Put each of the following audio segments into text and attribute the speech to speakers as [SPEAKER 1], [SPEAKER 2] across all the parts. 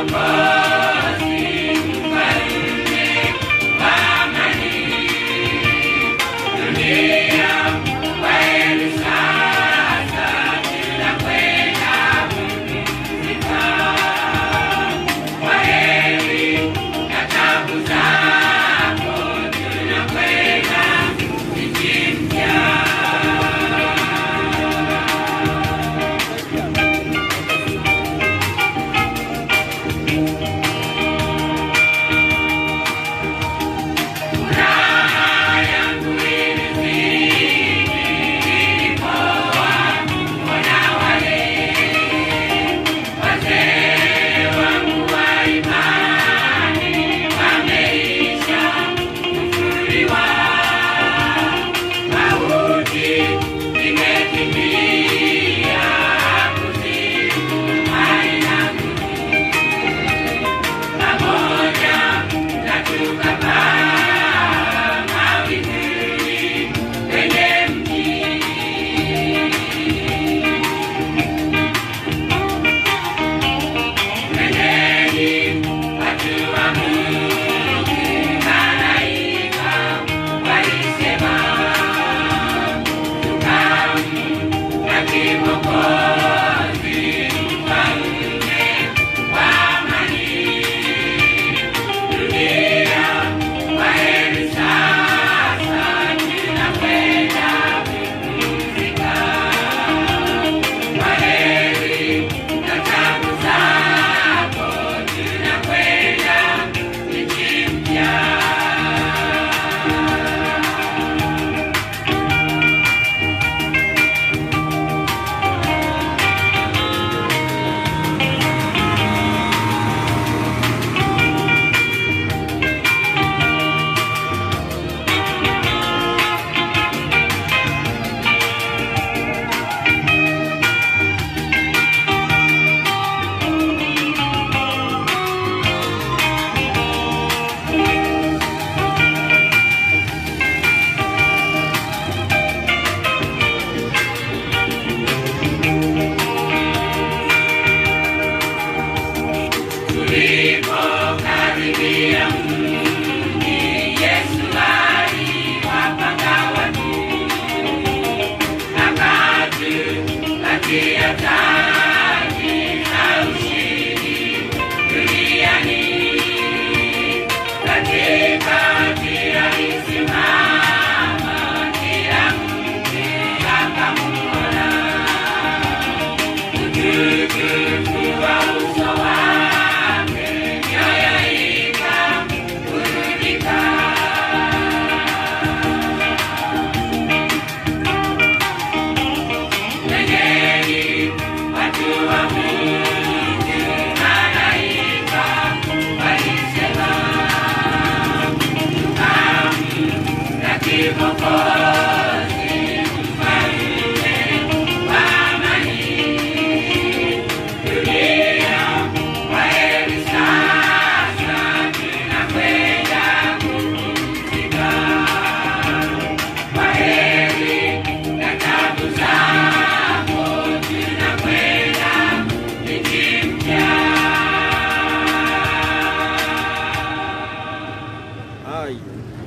[SPEAKER 1] Ai.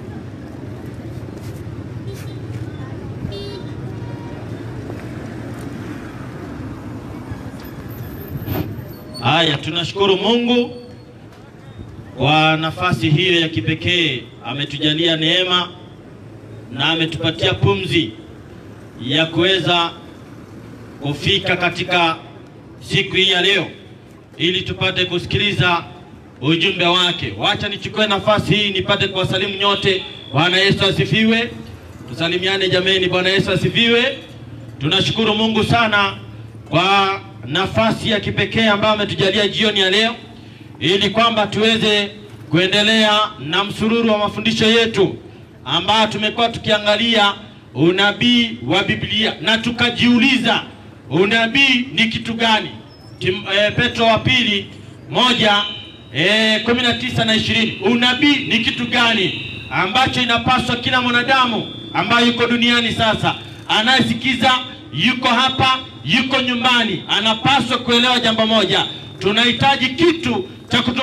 [SPEAKER 2] Haya, tunashukuru Mungu kwa nafasi hiyo ya kipekee. Ametujalia neema na ametupatia pumzi ya kuweza kufika katika siku hii ya leo ili tupate kusikiliza ujumbe wake. Wacha nichukue nafasi hii nipate kuwasalimu nyote. Bwana Yesu asifiwe. Tusalimiane jameni. Bwana Yesu asifiwe. Tunashukuru Mungu sana kwa nafasi ya kipekee ambayo ametujalia jioni ya leo ili kwamba tuweze kuendelea na msururu wa mafundisho yetu ambayo tumekuwa tukiangalia unabii wa Biblia na tukajiuliza unabii ni kitu gani? Tim, e, Petro wa pili moja e, kumi na tisa na ishirini. Unabii ni kitu gani ambacho inapaswa kila mwanadamu ambaye yuko duniani sasa anayesikiza yuko hapa yuko nyumbani anapaswa kuelewa jambo moja tunahitaji kitu cha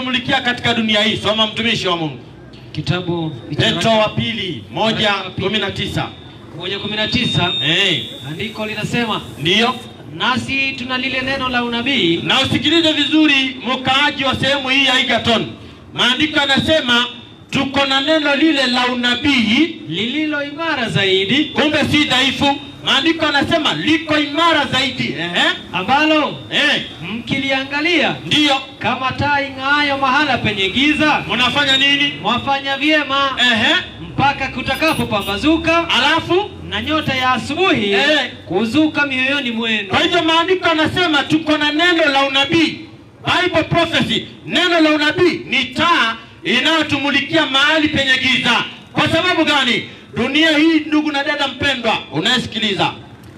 [SPEAKER 2] inayotumulikia katika dunia hii. Soma mtumishi wa Mungu,
[SPEAKER 3] Kitabu
[SPEAKER 2] Petro wa pili moja
[SPEAKER 3] Waraka wa pili.
[SPEAKER 2] kumi na tisa.
[SPEAKER 3] moja kumi na tisa
[SPEAKER 2] Eh,
[SPEAKER 3] andiko linasema
[SPEAKER 2] ndiyo
[SPEAKER 3] nasi tuna lile neno la unabii
[SPEAKER 2] na usikilize vizuri, mkaaji wa sehemu hii ya Egerton, maandiko yanasema tuko na neno lile la unabii,
[SPEAKER 3] lililo imara zaidi
[SPEAKER 2] kumbe si dhaifu. Maandiko yanasema liko imara zaidi. Ehe,
[SPEAKER 3] ambalo
[SPEAKER 2] eh,
[SPEAKER 3] mkiliangalia
[SPEAKER 2] ndiyo
[SPEAKER 3] kama taa ing'aayo mahala penye giza
[SPEAKER 2] mnafanya nini?
[SPEAKER 3] mwafanya vyema
[SPEAKER 2] Ehe,
[SPEAKER 3] mpaka kutakapopambazuka
[SPEAKER 2] alafu
[SPEAKER 3] na nyota ya asubuhi
[SPEAKER 2] Eh.
[SPEAKER 3] kuzuka mioyoni mwenu.
[SPEAKER 2] Kwa hivyo maandiko yanasema tuko na neno la unabii, Bible prophecy. Neno la unabii ni taa inayotumulikia mahali penye giza. Kwa sababu gani? Dunia hii, ndugu na dada mpendwa, unayesikiliza,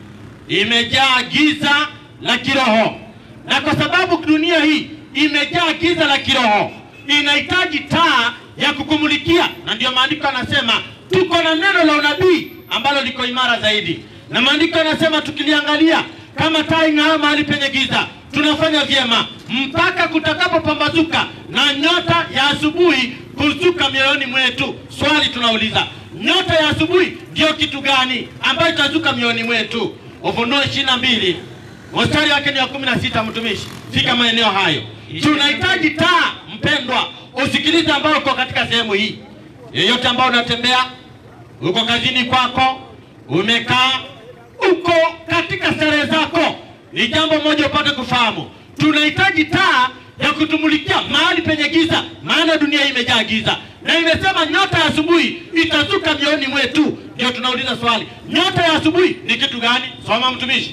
[SPEAKER 2] imejaa giza la kiroho, na kwa sababu dunia hii imejaa giza la kiroho, inahitaji taa ya kukumulikia, na ndio maandiko yanasema tuko na neno la unabii ambalo liko imara zaidi, na maandiko yanasema tukiliangalia kama taa ing'aayo mahali penye giza, tunafanya vyema mpaka kutakapopambazuka na nyota ya asubuhi kuzuka mioyoni mwetu. Swali tunauliza, nyota ya asubuhi ndio kitu gani ambayo itazuka mioyoni mwetu? Ufunuo ishirini na mbili mstari wake ni wa kumi na sita. Mtumishi, fika maeneo hayo. Tunahitaji taa, mpendwa, usikilize, ambao uko katika sehemu hii, yeyote ambao unatembea, uko kazini kwako, umekaa, uko katika starehe zako, ni jambo moja upate kufahamu, tunahitaji taa ya kutumulikia mahali penye giza, maana dunia hii imejaa giza, na imesema nyota ya asubuhi itazuka mioyoni mwetu. Ndio tunauliza swali, nyota ya asubuhi ni kitu gani? Soma mtumishi,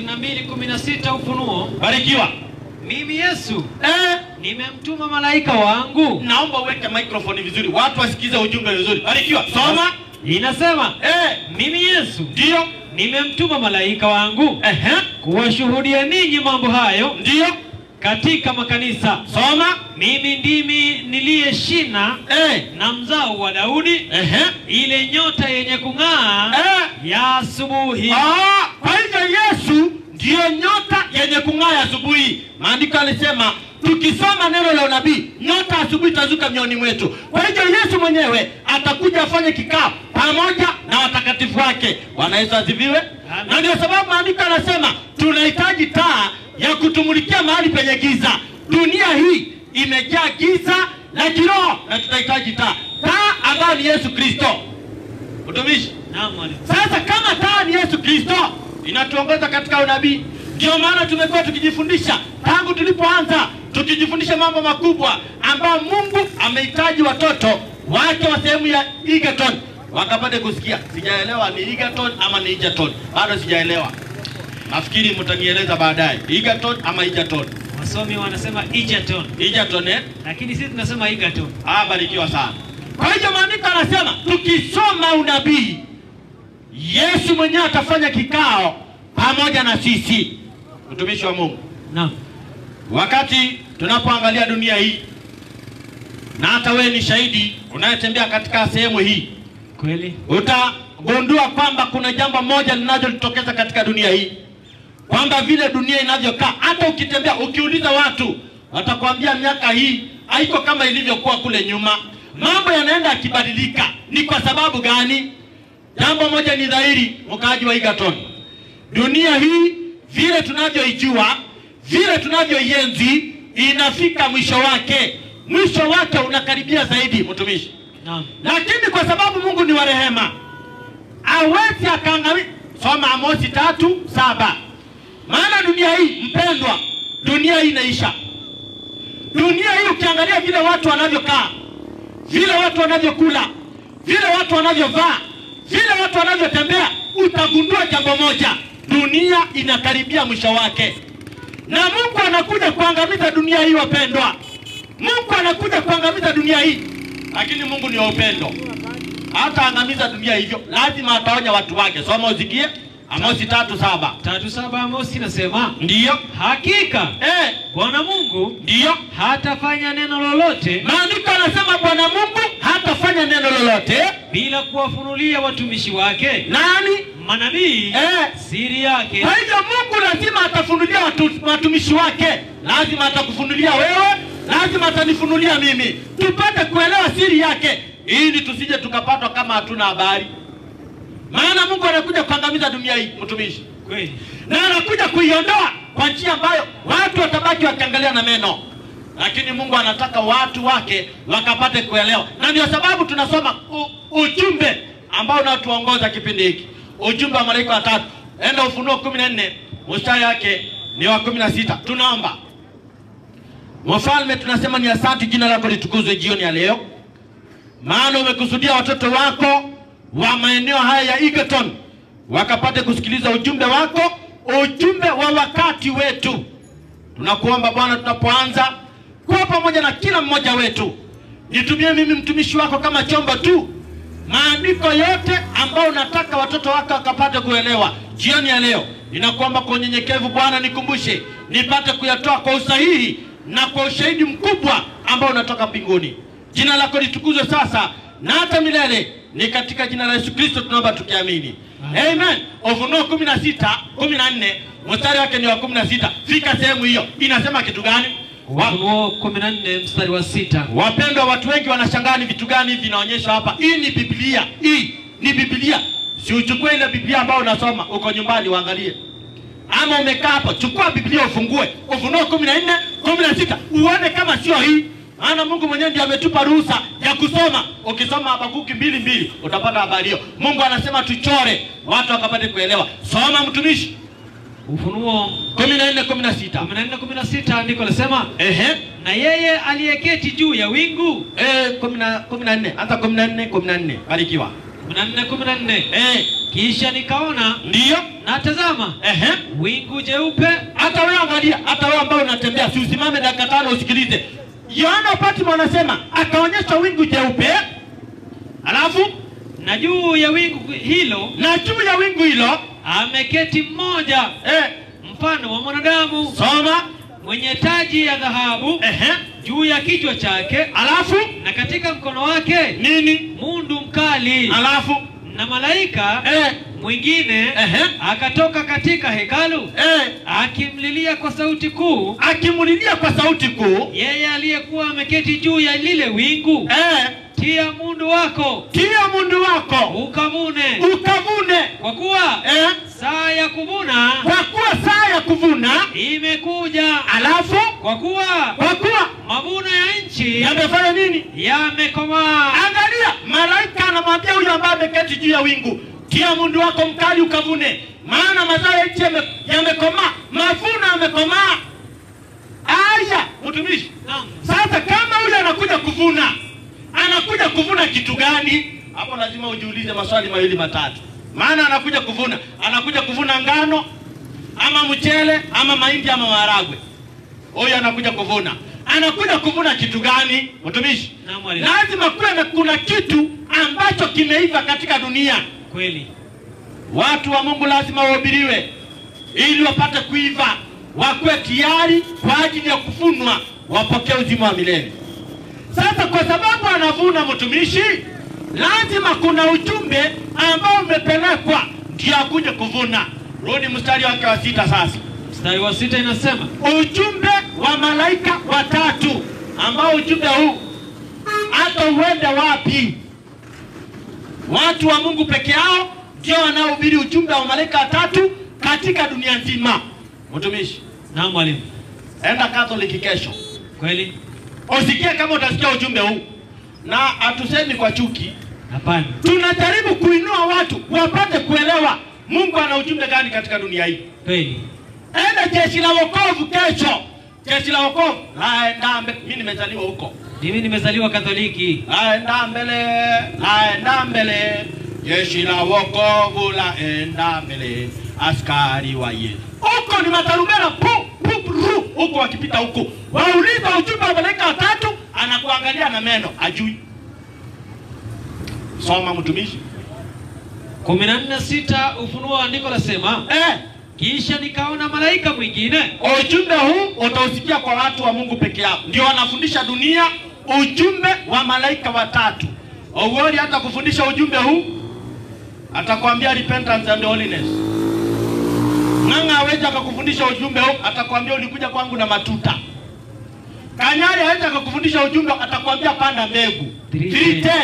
[SPEAKER 3] 22:16 Ufunuo.
[SPEAKER 2] barikiwa.
[SPEAKER 3] Mimi Yesu
[SPEAKER 2] Eh,
[SPEAKER 3] nimemtuma malaika wangu,
[SPEAKER 2] naomba uweke microphone vizuri, watu wasikize ujumbe vizuri. Barikiwa, soma.
[SPEAKER 3] inasema
[SPEAKER 2] Eh,
[SPEAKER 3] mimi Yesu
[SPEAKER 2] ndio.
[SPEAKER 3] nimemtuma malaika wangu
[SPEAKER 2] Ehe,
[SPEAKER 3] kuwashuhudia ninyi mambo hayo
[SPEAKER 2] ndio.
[SPEAKER 3] katika makanisa.
[SPEAKER 2] Soma.
[SPEAKER 3] Mimi ndimi niliye shina
[SPEAKER 2] Eh,
[SPEAKER 3] na mzao wa Daudi,
[SPEAKER 2] ehe,
[SPEAKER 3] ile nyota yenye kung'aa
[SPEAKER 2] eh.
[SPEAKER 3] ya asubuhi.
[SPEAKER 2] Ah, kwa hivyo Yesu ndiyo nyota yenye kung'aa asubuhi. Maandiko alisema tukisoma neno la unabii, nyota asubuhi itazuka mioni mwetu. Kwa hivyo Yesu mwenyewe atakuja afanye kikao pamoja na watakatifu wake. Bwana Yesu asifiwe.
[SPEAKER 3] Amen.
[SPEAKER 2] Na ndio sababu maandiko yanasema tunahitaji taa ya kutumulikia mahali penye giza. Dunia hii imejaa giza la kiroho, na tunahitaji taa, taa ambayo ni Yesu Kristo. Utumishi
[SPEAKER 3] Naam, mwalimu.
[SPEAKER 2] sasa kama taa ni Yesu Kristo inatuongoza katika unabii, ndio maana tumekuwa tukijifundisha tangu tulipoanza, tukijifundisha mambo makubwa ambayo Mungu amehitaji watoto wake wa sehemu ya Egerton wakapate kusikia. Sijaelewa ni Egerton ama ni Egerton, bado sijaelewa. Nafikiri mtanieleza baadaye, Egerton ama Egerton.
[SPEAKER 3] Wasomi wanasema Egerton,
[SPEAKER 2] Egerton eh?
[SPEAKER 3] lakini sisi tunasema Egerton.
[SPEAKER 2] Ah, barikiwa sana. Kwa hiyo maandiko anasema tukisoma unabii, Yesu mwenyewe atafanya kikao pamoja na sisi, mtumishi wa Mungu.
[SPEAKER 3] Naam.
[SPEAKER 2] Wakati tunapoangalia dunia hii, na hata wewe ni shahidi unayetembea katika sehemu hii,
[SPEAKER 3] Kweli.
[SPEAKER 2] utagundua kwamba kuna jambo moja linalojitokeza katika dunia hii, kwamba vile dunia inavyokaa, hata ukitembea, ukiuliza watu watakwambia miaka hii haiko kama ilivyokuwa kule nyuma. Mambo yanaenda yakibadilika. Ni kwa sababu gani? Jambo moja ni dhahiri, mkaaji wa Egerton, dunia hii vile tunavyoijua, vile tunavyoienzi, inafika mwisho wake. Mwisho wake unakaribia zaidi, mtumishi
[SPEAKER 3] Naam.
[SPEAKER 2] lakini kwa sababu Mungu ni wa rehema, hawezi akaangalia. Soma Amosi tatu saba. Maana dunia hii mpendwa, dunia hii inaisha. Dunia hii ukiangalia vile watu wanavyokaa, vile watu wanavyokula, vile watu wanavyovaa, vile watu wanavyotembea, utagundua jambo moja, dunia inakaribia mwisho wake, na Mungu anakuja kuangamiza dunia hii, wapendwa. Mungu anakuja kuangamiza dunia hii, lakini Mungu ni wa upendo, hataangamiza dunia hivyo, lazima ataonya watu wake. Soma usikie, Amosi tatu saba.
[SPEAKER 3] Tatu saba Amosi inasema
[SPEAKER 2] Ndiyo
[SPEAKER 3] hakika
[SPEAKER 2] eh,
[SPEAKER 3] Bwana Mungu
[SPEAKER 2] ndiyo
[SPEAKER 3] hatafanya neno lolote
[SPEAKER 2] maandiko anasema Bwana Mungu hatafanya neno lolote.
[SPEAKER 3] bila kuwafunulia watumishi wake
[SPEAKER 2] Nani?
[SPEAKER 3] manabii
[SPEAKER 2] Eh,
[SPEAKER 3] siri yake.
[SPEAKER 2] Kwa hivyo Mungu lazima atafunulia watu, watumishi wake, lazima atakufunulia wewe lazima atanifunulia mimi, tupate kuelewa siri yake, ili tusije tukapatwa kama hatuna habari. Maana Mungu anakuja kuangamiza dunia hii, mtumishi,
[SPEAKER 3] Kweli.
[SPEAKER 2] na anakuja kuiondoa kwa njia ambayo watu watabaki wakiangalia na meno, lakini Mungu anataka watu wake wakapate kuelewa, na ndio sababu tunasoma u, ujumbe ambao unatuongoza kipindi hiki, ujumbe wa malaika watatu. Enda Ufunuo kumi na nne mstari wake ni wa kumi na sita. Tunaomba Mfalme, tunasema ni asante, jina lako litukuzwe jioni ya leo, maana umekusudia watoto wako wa maeneo haya ya Egerton wakapate kusikiliza ujumbe wako, ujumbe wa wakati wetu. Tunakuomba Bwana, tunapoanza kuwa pamoja na kila mmoja wetu, nitumie mimi mtumishi wako kama chombo tu, maandiko yote ambayo unataka watoto wako wakapate kuelewa jioni ya leo. Ninakuomba kwa unyenyekevu Bwana, nikumbushe nipate kuyatoa kwa usahihi na kwa ushahidi mkubwa ambao unatoka mbinguni. Jina lako litukuzwe sasa na hata milele, ni katika jina la Yesu Kristo tunaomba tukiamini, amen. Ufunuo kumi na sita kumi na nne mstari wake ni wa kumi na sita Fika sehemu hiyo, inasema kitu gani? Wa,
[SPEAKER 3] Ufunuo 14 mstari wa sita.
[SPEAKER 2] Wapendwa, watu wengi wanashangaa ni vitu gani hivi vinaonyeshwa hapa. Hii ni Biblia, hii ni Biblia. Si uchukue ile Biblia ambayo unasoma uko nyumbani uangalie, ama umekaa hapo, chukua Biblia ufungue Ufunuo kumi na nne kumi na sita uone kama sio hii. Maana Mungu mwenyewe ndiye ametupa ruhusa ya kusoma. Ukisoma Habakuki mbili mbili utapata habari hiyo. Mungu anasema tuchore watu wakapate kuelewa. Soma mtumishi,
[SPEAKER 3] Ufunuo
[SPEAKER 2] kumi na nne kumi na sita
[SPEAKER 3] 14 16 andiko lasema,
[SPEAKER 2] ehe
[SPEAKER 3] na yeye aliyeketi juu ya wingu
[SPEAKER 2] Eh, kumi na kumi na nne hata kumi na nne kumi na nne barikiwa.
[SPEAKER 3] 14 14
[SPEAKER 2] Eh,
[SPEAKER 3] kisha nikaona
[SPEAKER 2] ndiyo
[SPEAKER 3] na tazama
[SPEAKER 2] ehe.
[SPEAKER 3] wingu jeupe
[SPEAKER 2] Hata wewe angalia, hata wewe ambao unatembea, si usimame dakika tano usikilize. Yohana Patmo anasema akaonyesha wingu jeupe, alafu
[SPEAKER 3] na juu ya wingu hilo
[SPEAKER 2] na juu ya wingu hilo
[SPEAKER 3] ameketi mmoja
[SPEAKER 2] eh,
[SPEAKER 3] mfano wa mwanadamu
[SPEAKER 2] soma
[SPEAKER 3] mwenye taji ya dhahabu
[SPEAKER 2] ehe,
[SPEAKER 3] juu ya kichwa chake,
[SPEAKER 2] alafu
[SPEAKER 3] na katika mkono wake
[SPEAKER 2] nini,
[SPEAKER 3] mundu mkali,
[SPEAKER 2] alafu
[SPEAKER 3] na malaika
[SPEAKER 2] eh,
[SPEAKER 3] mwingine
[SPEAKER 2] ehe,
[SPEAKER 3] akatoka katika hekalu
[SPEAKER 2] eh,
[SPEAKER 3] akimlilia kwa sauti kuu
[SPEAKER 2] akimulilia kwa sauti kuu
[SPEAKER 3] yeye aliyekuwa ameketi juu ya lile wingu,
[SPEAKER 2] eh,
[SPEAKER 3] tia mundu wako
[SPEAKER 2] tia mundu wako
[SPEAKER 3] ukavune,
[SPEAKER 2] ukavune
[SPEAKER 3] kwa kuwa
[SPEAKER 2] eh,
[SPEAKER 3] saa ya kuvuna
[SPEAKER 2] kwa kuwa saa ya kuvuna,
[SPEAKER 3] imekuja,
[SPEAKER 2] alafu
[SPEAKER 3] kwa kuwa
[SPEAKER 2] kwa kuwa
[SPEAKER 3] mavuno ya nchi
[SPEAKER 2] yamefanya nini?
[SPEAKER 3] yamekomaa.
[SPEAKER 2] Angalia, malaika anamwambia huyo ambaye ameketi juu ya wingu, tia mundu wako mkali ukavune, maana mazao ya nchi yame- yamekomaa, mavuno yamekomaa. Aya, mtumishi,
[SPEAKER 3] Naam.
[SPEAKER 2] sasa kama huyo anakuja kuvuna, anakuja kuvuna kitu gani? Hapo lazima ujiulize maswali mawili matatu, maana anakuja kuvuna, anakuja kuvuna ngano ama mchele ama mahindi ama maharagwe. Huyu anakuja kuvuna, anakuja kuvuna kitu gani, mtumishi?
[SPEAKER 3] Naam, mwalimu.
[SPEAKER 2] Lazima kuwe na kuna kitu ambacho kimeiva katika dunia.
[SPEAKER 3] Kweli.
[SPEAKER 2] Watu wa Mungu lazima wahubiriwe ili wapate kuiva, wakuwe tayari kwa ajili ya kufunwa, wapokee uzima wa milele. Sasa kwa sababu anavuna mtumishi, lazima kuna ujumbe ambao umepelekwa ndio akuje kuvuna. Rudi mstari wake wa sita sasa,
[SPEAKER 3] Mstari wa sita inasema
[SPEAKER 2] ujumbe wa malaika watatu, ambao ujumbe huu hata uende wapi, watu wa Mungu peke yao ndio wanaohubiri ujumbe wa malaika watatu katika dunia nzima. Mtumishi,
[SPEAKER 3] naam, mwalimu.
[SPEAKER 2] enda Catholic kesho,
[SPEAKER 3] Kweli?
[SPEAKER 2] usikie kama utasikia ujumbe huu, na hatusemi kwa chuki,
[SPEAKER 3] Hapana.
[SPEAKER 2] tunajaribu kuinua watu wapate kuelewa Mungu ana ujumbe gani katika dunia hii.
[SPEAKER 3] Kweli.
[SPEAKER 2] Enda jeshi la wokovu kesho, jeshi la wokovu laenda mbele. Mimi nimezaliwa huko,
[SPEAKER 3] Mimi nimezaliwa Katoliki.
[SPEAKER 2] laenda mbele, laenda mbele, jeshi la wokovu laenda mbele, askari wa Yesu huko ni matarumbeta pu pu ru, huko wakipita huko, wauliza ujumbe wa malaika watatu, anakuangalia na meno ajui. Soma mtumishi
[SPEAKER 3] kumi na nne sita Ufunuo wa andiko lasema,
[SPEAKER 2] eh.
[SPEAKER 3] kisha nikaona malaika mwingine
[SPEAKER 2] Ujumbe huu utausikia kwa watu wa Mungu peke yao, ndio wanafundisha dunia ujumbe wa malaika watatu. Owori hata kufundisha ujumbe huu, atakwambia repentance and holiness. Ng'ang'a hawezi akakufundisha ujumbe huu, atakwambia ulikuja kwangu na matuta. Kanyari hawezi akakufundisha ujumbe, atakwambia panda mbegu
[SPEAKER 3] 310.
[SPEAKER 2] 310.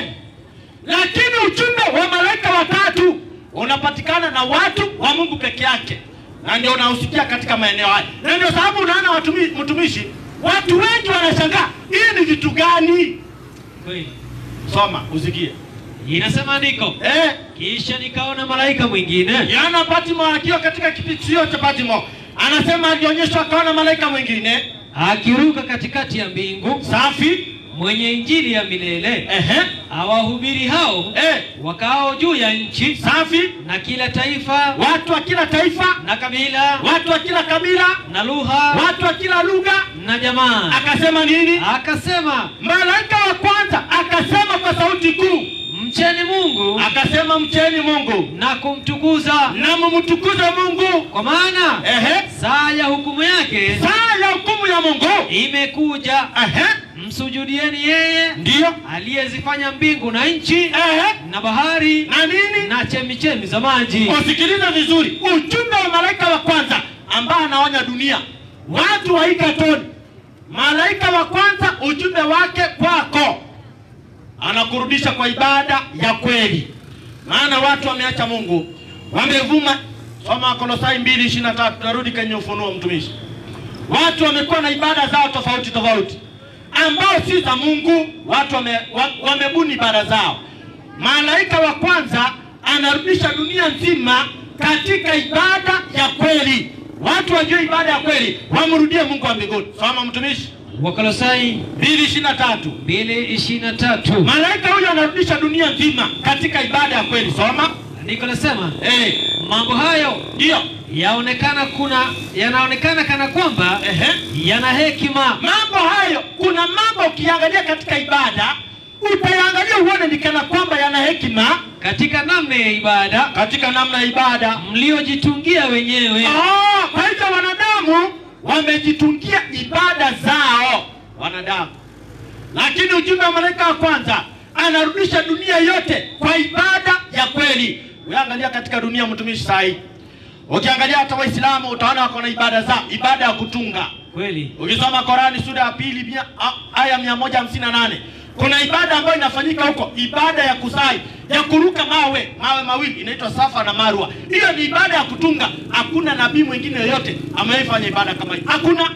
[SPEAKER 2] Lakini ujumbe wa malaika watatu unapatikana na watu wa Mungu peke yake, na ndio unahusikia katika maeneo haya, na ndio sababu unaona watumi, mtumishi, watu wengi wanashangaa hii ni vitu gani?
[SPEAKER 3] Kweli.
[SPEAKER 2] Soma usikie.
[SPEAKER 3] Inasema andiko,
[SPEAKER 2] Eh,
[SPEAKER 3] kisha nikaona malaika mwingine
[SPEAKER 2] Yohana Patmo akiwa katika kipitio cha Patmo anasema alionyeshwa akaona malaika mwingine
[SPEAKER 3] akiruka katikati ya mbingu,
[SPEAKER 2] safi,
[SPEAKER 3] mwenye injili ya milele,
[SPEAKER 2] ehe,
[SPEAKER 3] awahubiri hao
[SPEAKER 2] eh,
[SPEAKER 3] wakao juu ya nchi
[SPEAKER 2] safi,
[SPEAKER 3] na kila taifa
[SPEAKER 2] watu wa kila taifa,
[SPEAKER 3] na kabila
[SPEAKER 2] watu wa kila kabila,
[SPEAKER 3] na lugha
[SPEAKER 2] watu wa kila lugha.
[SPEAKER 3] na jamaa.
[SPEAKER 2] Akasema nini?
[SPEAKER 3] Akasema,
[SPEAKER 2] Malaika wa kwanza akasema kwa sauti kuu,
[SPEAKER 3] mcheni Mungu
[SPEAKER 2] akasema mcheni Mungu
[SPEAKER 3] na kumtukuza,
[SPEAKER 2] na mumtukuze Mungu.
[SPEAKER 3] kwa maana
[SPEAKER 2] Ehe,
[SPEAKER 3] saa ya hukumu yake
[SPEAKER 2] saa ya hukumu ya Mungu.
[SPEAKER 3] imekuja.
[SPEAKER 2] Ehe,
[SPEAKER 3] Msujudieni yeye
[SPEAKER 2] ndiyo.
[SPEAKER 3] aliyezifanya mbingu na nchi
[SPEAKER 2] Ehe,
[SPEAKER 3] na bahari
[SPEAKER 2] na nini?
[SPEAKER 3] na chemichemi za maji.
[SPEAKER 2] Usikilize vizuri, ujumbe wa malaika wa kwanza ambaye anaonya dunia, watu wa Ikatoni. Malaika wa kwanza, ujumbe wake kwako, anakurudisha kwa ibada ya kweli, maana watu wameacha Mungu, wamevuma. Soma Wakolosai mbili ishirini na tatu. Tunarudi kwenye Ufunuo, mtumishi. Watu wamekuwa na ibada zao tofauti tofauti ambao si za Mungu. Watu wame, wa, wamebuni ibada zao. Malaika wa kwanza anarudisha dunia nzima katika ibada ya kweli. Watu wajue ibada ya kweli, wamrudie Mungu wa mbinguni. Soma mtumishi,
[SPEAKER 3] Wakolosai
[SPEAKER 2] mbili ishirini na tatu.
[SPEAKER 3] mbili ishirini na tatu.
[SPEAKER 2] Malaika huyo anarudisha dunia nzima katika ibada ya kweli. Soma
[SPEAKER 3] Andiko nasema
[SPEAKER 2] eh,
[SPEAKER 3] mambo hayo
[SPEAKER 2] ndio
[SPEAKER 3] yaonekana kuna yanaonekana kana kwamba
[SPEAKER 2] ehe.
[SPEAKER 3] yana hekima
[SPEAKER 2] Mambo hayo, kuna mambo ukiangalia katika ibada utayangalia uone ni kana kwamba yana hekima
[SPEAKER 3] katika namna ya ibada
[SPEAKER 2] katika namna ya ibada.
[SPEAKER 3] mliojitungia wenyewe.
[SPEAKER 2] Ah, kwa hivyo wanadamu wamejitungia ibada zao wanadamu, lakini ujumbe wa malaika wa kwanza anarudisha dunia yote kwa ibada ya kweli. Ukiangalia katika dunia mtumishi sahi, ukiangalia hata Waislamu utaona wako na ibada zao, ibada ya kutunga
[SPEAKER 3] Kweli
[SPEAKER 2] Ukisoma Korani sura ya pili mia- a- aya mia moja hamsini na nane kuna ibada ambayo inafanyika huko, ibada ya kusai ya kuruka mawe mawe mawili inaitwa Safa na Marwa. Hiyo ni ibada ya kutunga. Hakuna nabii mwingine yoyote amewaifanya ibada kama hiyo, hakuna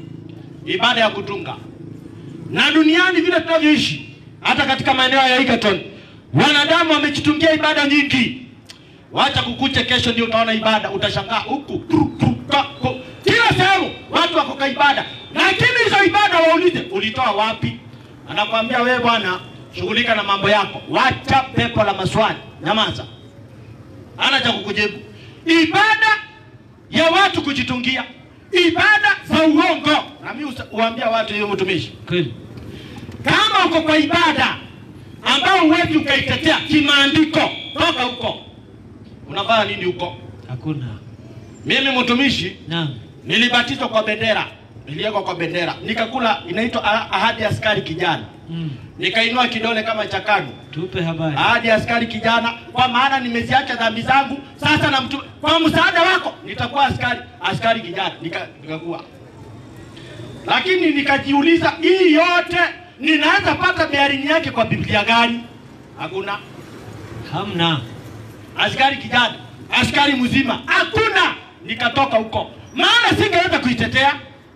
[SPEAKER 2] ibada ya kutunga. Na duniani vile tunavyoishi, hata katika maeneo ya Egerton, wanadamu wamejitungia ibada nyingi. Wacha kukuche, kesho ndio utaona ibada, utashangaa huku kru, kru, ka, ko. kila sehemu watu wako kwa ibada, lakini hizo ibada waulize ulitoa wapi? Anakwambia wewe bwana, shughulika na mambo yako, wacha pepo la maswali, nyamaza, ana cha kukujibu. Ibada ya watu kujitungia, ibada za uongo. Na mimi usa- uambia watu hiyo, mtumishi,
[SPEAKER 3] kweli
[SPEAKER 2] kama uko kwa ibada ambao huwezi ukaitetea kimaandiko, toka huko. Unafanya nini huko?
[SPEAKER 3] hakuna.
[SPEAKER 2] Mimi mtumishi
[SPEAKER 3] Naam,
[SPEAKER 2] nilibatizwa kwa bendera, niliwekwa kwa bendera, nikakula inaitwa ah- ahadi ya askari kijana,
[SPEAKER 3] mm.
[SPEAKER 2] nikainua kidole kama cha KANU,
[SPEAKER 3] tupe habari.
[SPEAKER 2] ahadi ya askari kijana, kwa maana nimeziacha dhambi zangu. Sasa na mtu, kwa msaada wako nitakuwa askari askari kijana, nika, nikakuwa. Lakini nikajiuliza hii yote ninaweza pata bearing yake kwa Biblia gani? Hakuna.
[SPEAKER 3] Hamna.
[SPEAKER 2] askari kijana, askari mzima, hakuna. Nikatoka huko, maana singeweza kuitetea.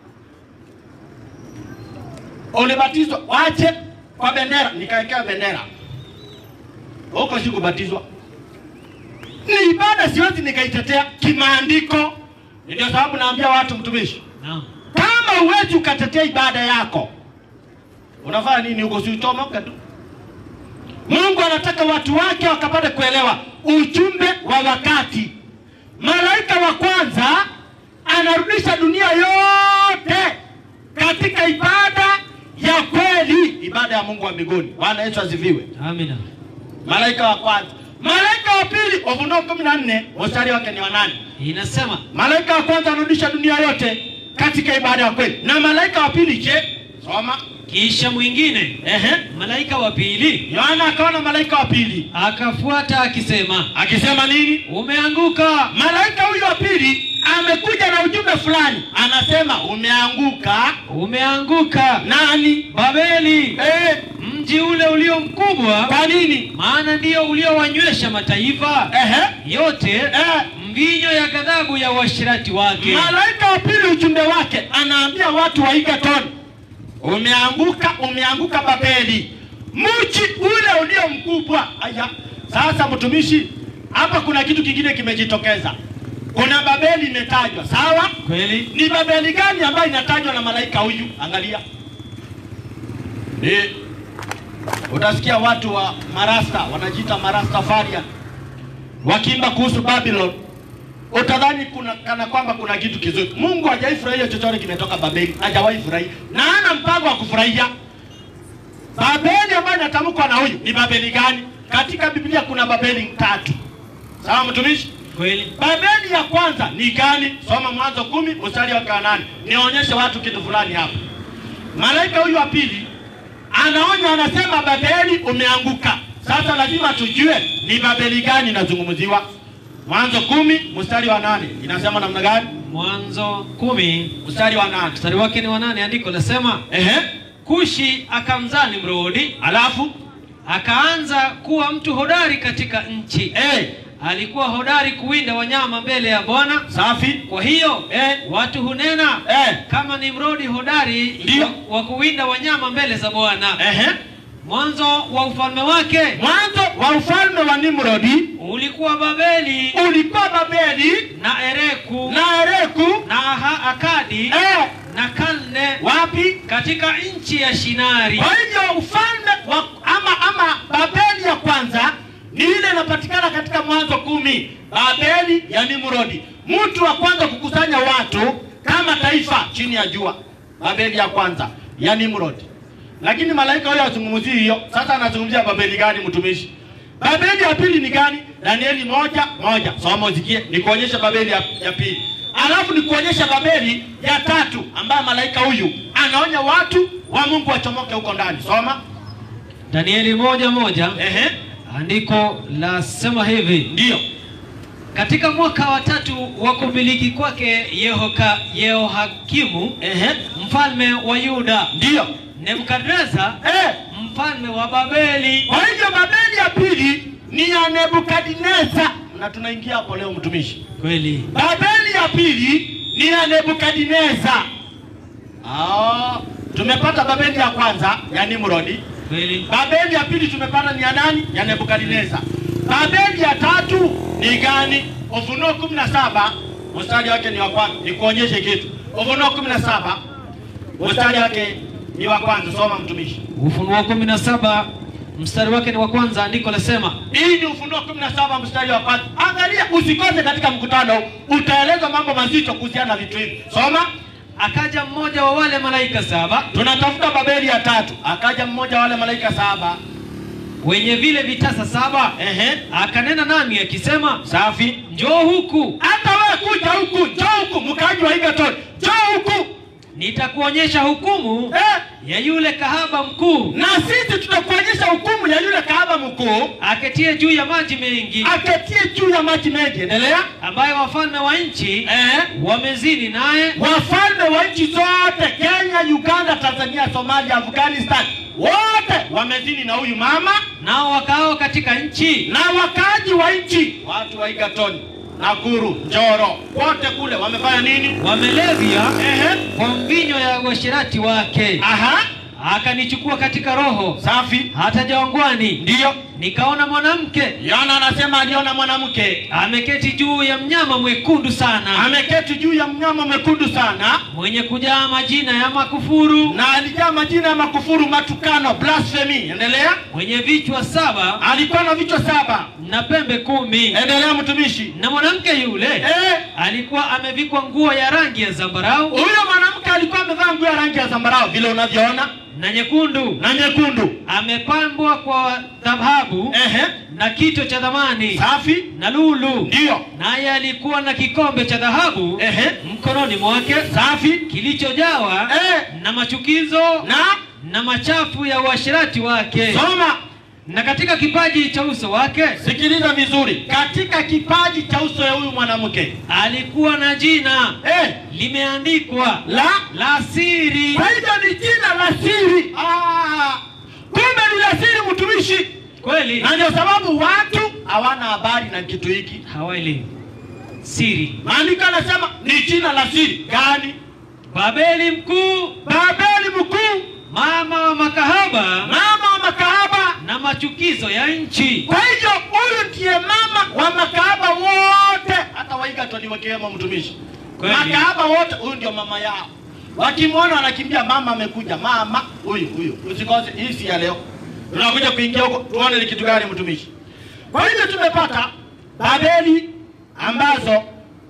[SPEAKER 2] Ulibatizwa, wache kwa bendera, nikawekewa bendera huko, sikubatizwa. Ni ibada, siwezi nikaitetea kimaandiko. Ndio sababu naambia watu, mtumishi,
[SPEAKER 3] Naam,
[SPEAKER 2] kama huwezi ukatetea ibada yako, unafanya nini huko? Si utomoke tu. Mungu anataka watu wake wakapate kuelewa ujumbe wa wakati. Malaika wa kwanza anarudisha dunia yote katika ibada ya kweli, ibada ya Mungu wa mbinguni. Bwana Yesu asifiwe.
[SPEAKER 3] amina.
[SPEAKER 2] Malaika wa kwanza. Malaika wa pili, Ufunuo kumi na nne mstari wake ni wa nane.
[SPEAKER 3] Inasema
[SPEAKER 2] Malaika wa kwanza anarudisha dunia yote katika ibada ya kweli, na malaika wa pili je? Soma.
[SPEAKER 3] kisha mwingine
[SPEAKER 2] Ehe.
[SPEAKER 3] malaika wa pili
[SPEAKER 2] Yohana akaona malaika wa pili
[SPEAKER 3] akafuata akisema,
[SPEAKER 2] akisema nini?
[SPEAKER 3] umeanguka
[SPEAKER 2] Malaika huyo wa pili amekuja na ujumbe fulani, anasema umeanguka
[SPEAKER 3] umeanguka
[SPEAKER 2] nani?
[SPEAKER 3] Babeli,
[SPEAKER 2] Eh,
[SPEAKER 3] mji ule ulio mkubwa,
[SPEAKER 2] kwa nini?
[SPEAKER 3] maana ndiyo uliowanywesha mataifa
[SPEAKER 2] Ehe,
[SPEAKER 3] yote
[SPEAKER 2] eh,
[SPEAKER 3] mvinyo ya ghadhabu ya uasherati wake.
[SPEAKER 2] malaika wa pili ujumbe wake anaambia watu wa Egerton, umeanguka, umeanguka Babeli, mji ule ulio mkubwa. Aya, sasa mtumishi, hapa kuna kitu kingine kimejitokeza. Kuna Babeli imetajwa, sawa?
[SPEAKER 3] Kweli
[SPEAKER 2] Ni Babeli gani ambayo inatajwa na malaika huyu? Angalia, ni utasikia watu wa marasta wanajiita marastafarian wakiimba kuhusu Babylon, utadhani kuna kana kwamba kuna kitu kizuri. Mungu hajawahi furahia chochote kimetoka Babeli, hajawahi furahia na hana mpango wa kufurahia. Babeli ambayo inatamkwa na huyu ni Babeli gani? Katika Biblia kuna Babeli tatu, sawa mtumishi?
[SPEAKER 3] kweli
[SPEAKER 2] Babeli ya kwanza ni gani? Soma Mwanzo kumi mstari wa kanane, nionyeshe watu kitu fulani hapa. Malaika huyu wa pili anaonya, anasema Babeli umeanguka. Sasa lazima tujue ni Babeli gani inazungumziwa. Mwanzo kumi mstari wa nane inasema namna gani?
[SPEAKER 3] Mwanzo kumi
[SPEAKER 2] Mstari wa nane
[SPEAKER 3] mstari wake ni wanane, andiko lasema
[SPEAKER 2] ehe,
[SPEAKER 3] Kushi akamzaa Nimrodi,
[SPEAKER 2] alafu
[SPEAKER 3] akaanza kuwa mtu hodari katika nchi.
[SPEAKER 2] eh,
[SPEAKER 3] Alikuwa hodari kuwinda wanyama mbele ya Bwana.
[SPEAKER 2] safi
[SPEAKER 3] Kwa hiyo
[SPEAKER 2] eh,
[SPEAKER 3] watu hunena
[SPEAKER 2] eh,
[SPEAKER 3] kama Nimrodi hodari
[SPEAKER 2] Ndio.
[SPEAKER 3] wa, wa kuwinda wanyama mbele za Bwana.
[SPEAKER 2] ehe.
[SPEAKER 3] Mwanzo wa ufalme wake
[SPEAKER 2] Mwanzo wa ufalme wa Nimrodi
[SPEAKER 3] ulikuwa Babeli
[SPEAKER 2] ulikuwa Babeli
[SPEAKER 3] na Ereku
[SPEAKER 2] na Ereku
[SPEAKER 3] na Aha- Akadi
[SPEAKER 2] eh,
[SPEAKER 3] na Kalne
[SPEAKER 2] wapi?
[SPEAKER 3] katika nchi ya Shinari.
[SPEAKER 2] Kwa hivyo ufalme wa ama ama Babeli ya kwanza ni ile inapatikana katika Mwanzo kumi, Babeli ya Nimrodi, mtu wa kwanza kukusanya watu kama taifa chini ya jua, Babeli ya kwanza ya Nimrodi. Lakini malaika huyo azungumzii hiyo. Sasa anazungumzia Babeli gani, mtumishi? Babeli ya pili ni gani? Danieli moja moja, soma usikie, nikuonyesha Babeli ya, ya pili, alafu nikuonyesha Babeli ya tatu ambayo malaika huyu anaonya watu wa Mungu wachomoke huko ndani. Soma.
[SPEAKER 3] Danieli moja moja
[SPEAKER 2] Ehe,
[SPEAKER 3] andiko lasema hivi:
[SPEAKER 2] ndio.
[SPEAKER 3] katika mwaka wa tatu wa kumiliki kwake Yehoka Yehohakimu
[SPEAKER 2] Ehe,
[SPEAKER 3] mfalme wa Yuda,
[SPEAKER 2] ndio.
[SPEAKER 3] Nebukadreza
[SPEAKER 2] Eh,
[SPEAKER 3] mfalme wa Babeli.
[SPEAKER 2] kwa hivyo Babeli ya pili ni ya Nebukadneza, na tunaingia hapo leo mtumishi.
[SPEAKER 3] Kweli
[SPEAKER 2] Babeli ya pili ni ya Nebukadneza. Ah, tumepata Babeli ya kwanza ya Nimrodi.
[SPEAKER 3] kweli
[SPEAKER 2] Babeli ya pili tumepata ni ya nani? Ya Nebukadneza. Babeli ya tatu ni gani? Ufunuo kumi na saba mstari wake ni wa kwanza. Nikuonyeshe kitu. Ufunuo kumi na saba mstari wake ni wa kwanza. Soma mtumishi.
[SPEAKER 3] Ufunuo kumi na saba mstari wake ni wa kwanza, andiko lasema
[SPEAKER 2] Hii ni Ufunuo kumi na saba mstari wa kwanza. Angalia, usikose katika mkutano, huu. utaelezwa mambo mazito kuhusiana na vitu hivi. Soma.
[SPEAKER 3] akaja mmoja wa wale malaika saba
[SPEAKER 2] Tunatafuta Babeli ya tatu. Akaja mmoja wa wale malaika saba.
[SPEAKER 3] wenye vile vitasa saba,
[SPEAKER 2] Ehe,
[SPEAKER 3] akanena nami akisema,
[SPEAKER 2] safi.
[SPEAKER 3] njoo huku
[SPEAKER 2] Hata wewe kuja huku, njoo huku, mkaji wa Egerton, njoo huku.
[SPEAKER 3] nitakuonyesha hukumu
[SPEAKER 2] Eh,
[SPEAKER 3] ya yule kahaba mkuu
[SPEAKER 2] na sisi tutakuonyesha hukumu ya yule kahaba mkuu
[SPEAKER 3] aketie juu ya maji mengi,
[SPEAKER 2] aketie juu ya maji mengi. Endelea.
[SPEAKER 3] ambaye wafalme wa nchi
[SPEAKER 2] Eh,
[SPEAKER 3] wamezini naye,
[SPEAKER 2] wafalme wa nchi zote Kenya, Uganda, Tanzania, Somalia, Afghanistan, wote wamezini na huyu mama
[SPEAKER 3] nao wakao katika nchi
[SPEAKER 2] na wakaaji wa nchi, watu wa Egerton, Nakuru, Njoro, wote kule wamefanya nini?
[SPEAKER 3] wamelevya
[SPEAKER 2] Ehe,
[SPEAKER 3] kwa mvinyo ya uasherati wake.
[SPEAKER 2] aha,
[SPEAKER 3] Akanichukua katika roho
[SPEAKER 2] safi,
[SPEAKER 3] hata jangwani,
[SPEAKER 2] ndiyo.
[SPEAKER 3] nikaona mwanamke
[SPEAKER 2] Yohana anasema aliona mwanamke
[SPEAKER 3] ameketi juu ya mnyama mwekundu sana,
[SPEAKER 2] ameketi juu ya mnyama mwekundu sana,
[SPEAKER 3] mwenye kujaa majina ya makufuru,
[SPEAKER 2] na alijaa majina ya makufuru, matukano, blasphemy. Endelea.
[SPEAKER 3] mwenye vichwa saba
[SPEAKER 2] Alikuwa na vichwa saba.
[SPEAKER 3] na pembe kumi.
[SPEAKER 2] Endelea mtumishi.
[SPEAKER 3] Na mwanamke yule
[SPEAKER 2] Eh,
[SPEAKER 3] alikuwa amevikwa nguo ya rangi ya zambarau
[SPEAKER 2] huyo mwanamke alikuwa amevaa nguo ya rangi ya zambarau vile unavyoona
[SPEAKER 3] na nyekundu,
[SPEAKER 2] na nyekundu.
[SPEAKER 3] amepambwa kwa dhahabu
[SPEAKER 2] Ehe,
[SPEAKER 3] na kito cha dhamani
[SPEAKER 2] safi,
[SPEAKER 3] na lulu,
[SPEAKER 2] ndiyo.
[SPEAKER 3] naye alikuwa na kikombe cha dhahabu
[SPEAKER 2] Ehe,
[SPEAKER 3] mkononi mwake
[SPEAKER 2] safi.
[SPEAKER 3] kilichojawa
[SPEAKER 2] Eh,
[SPEAKER 3] na machukizo
[SPEAKER 2] na
[SPEAKER 3] na machafu ya uasherati wake.
[SPEAKER 2] soma
[SPEAKER 3] na katika kipaji cha uso wake
[SPEAKER 2] sikiliza vizuri, katika kipaji cha uso ya huyu mwanamke
[SPEAKER 3] alikuwa na jina
[SPEAKER 2] eh,
[SPEAKER 3] limeandikwa
[SPEAKER 2] la
[SPEAKER 3] la siri.
[SPEAKER 2] kwa hivyo ni jina la siri. Ah, kumbe ni la siri, mtumishi,
[SPEAKER 3] Kweli
[SPEAKER 2] na ndio sababu watu hawana habari na kitu hiki.
[SPEAKER 3] hawaelewi siri.
[SPEAKER 2] Maandiko anasema ni jina la siri gani?
[SPEAKER 3] Babeli mkuu,
[SPEAKER 2] Babeli mkuu,
[SPEAKER 3] mama wa makahaba
[SPEAKER 2] mama wa makahaba.
[SPEAKER 3] na machukizo ya nchi.
[SPEAKER 2] Kwa hivyo huyu ndiye mama wa makahaba wote, hata Waigatoni wakiwemo mtumishi.
[SPEAKER 3] Kweli.
[SPEAKER 2] Makahaba wote, huyu ndio mama yao. Wakimwona wanakimbia, mama amekuja, mama huyu huyu. Usikose, hii si ya leo, tunakuja kuingia huko, tuone ni kitu gani mtumishi. Kwa hivyo tumepata Babeli ambazo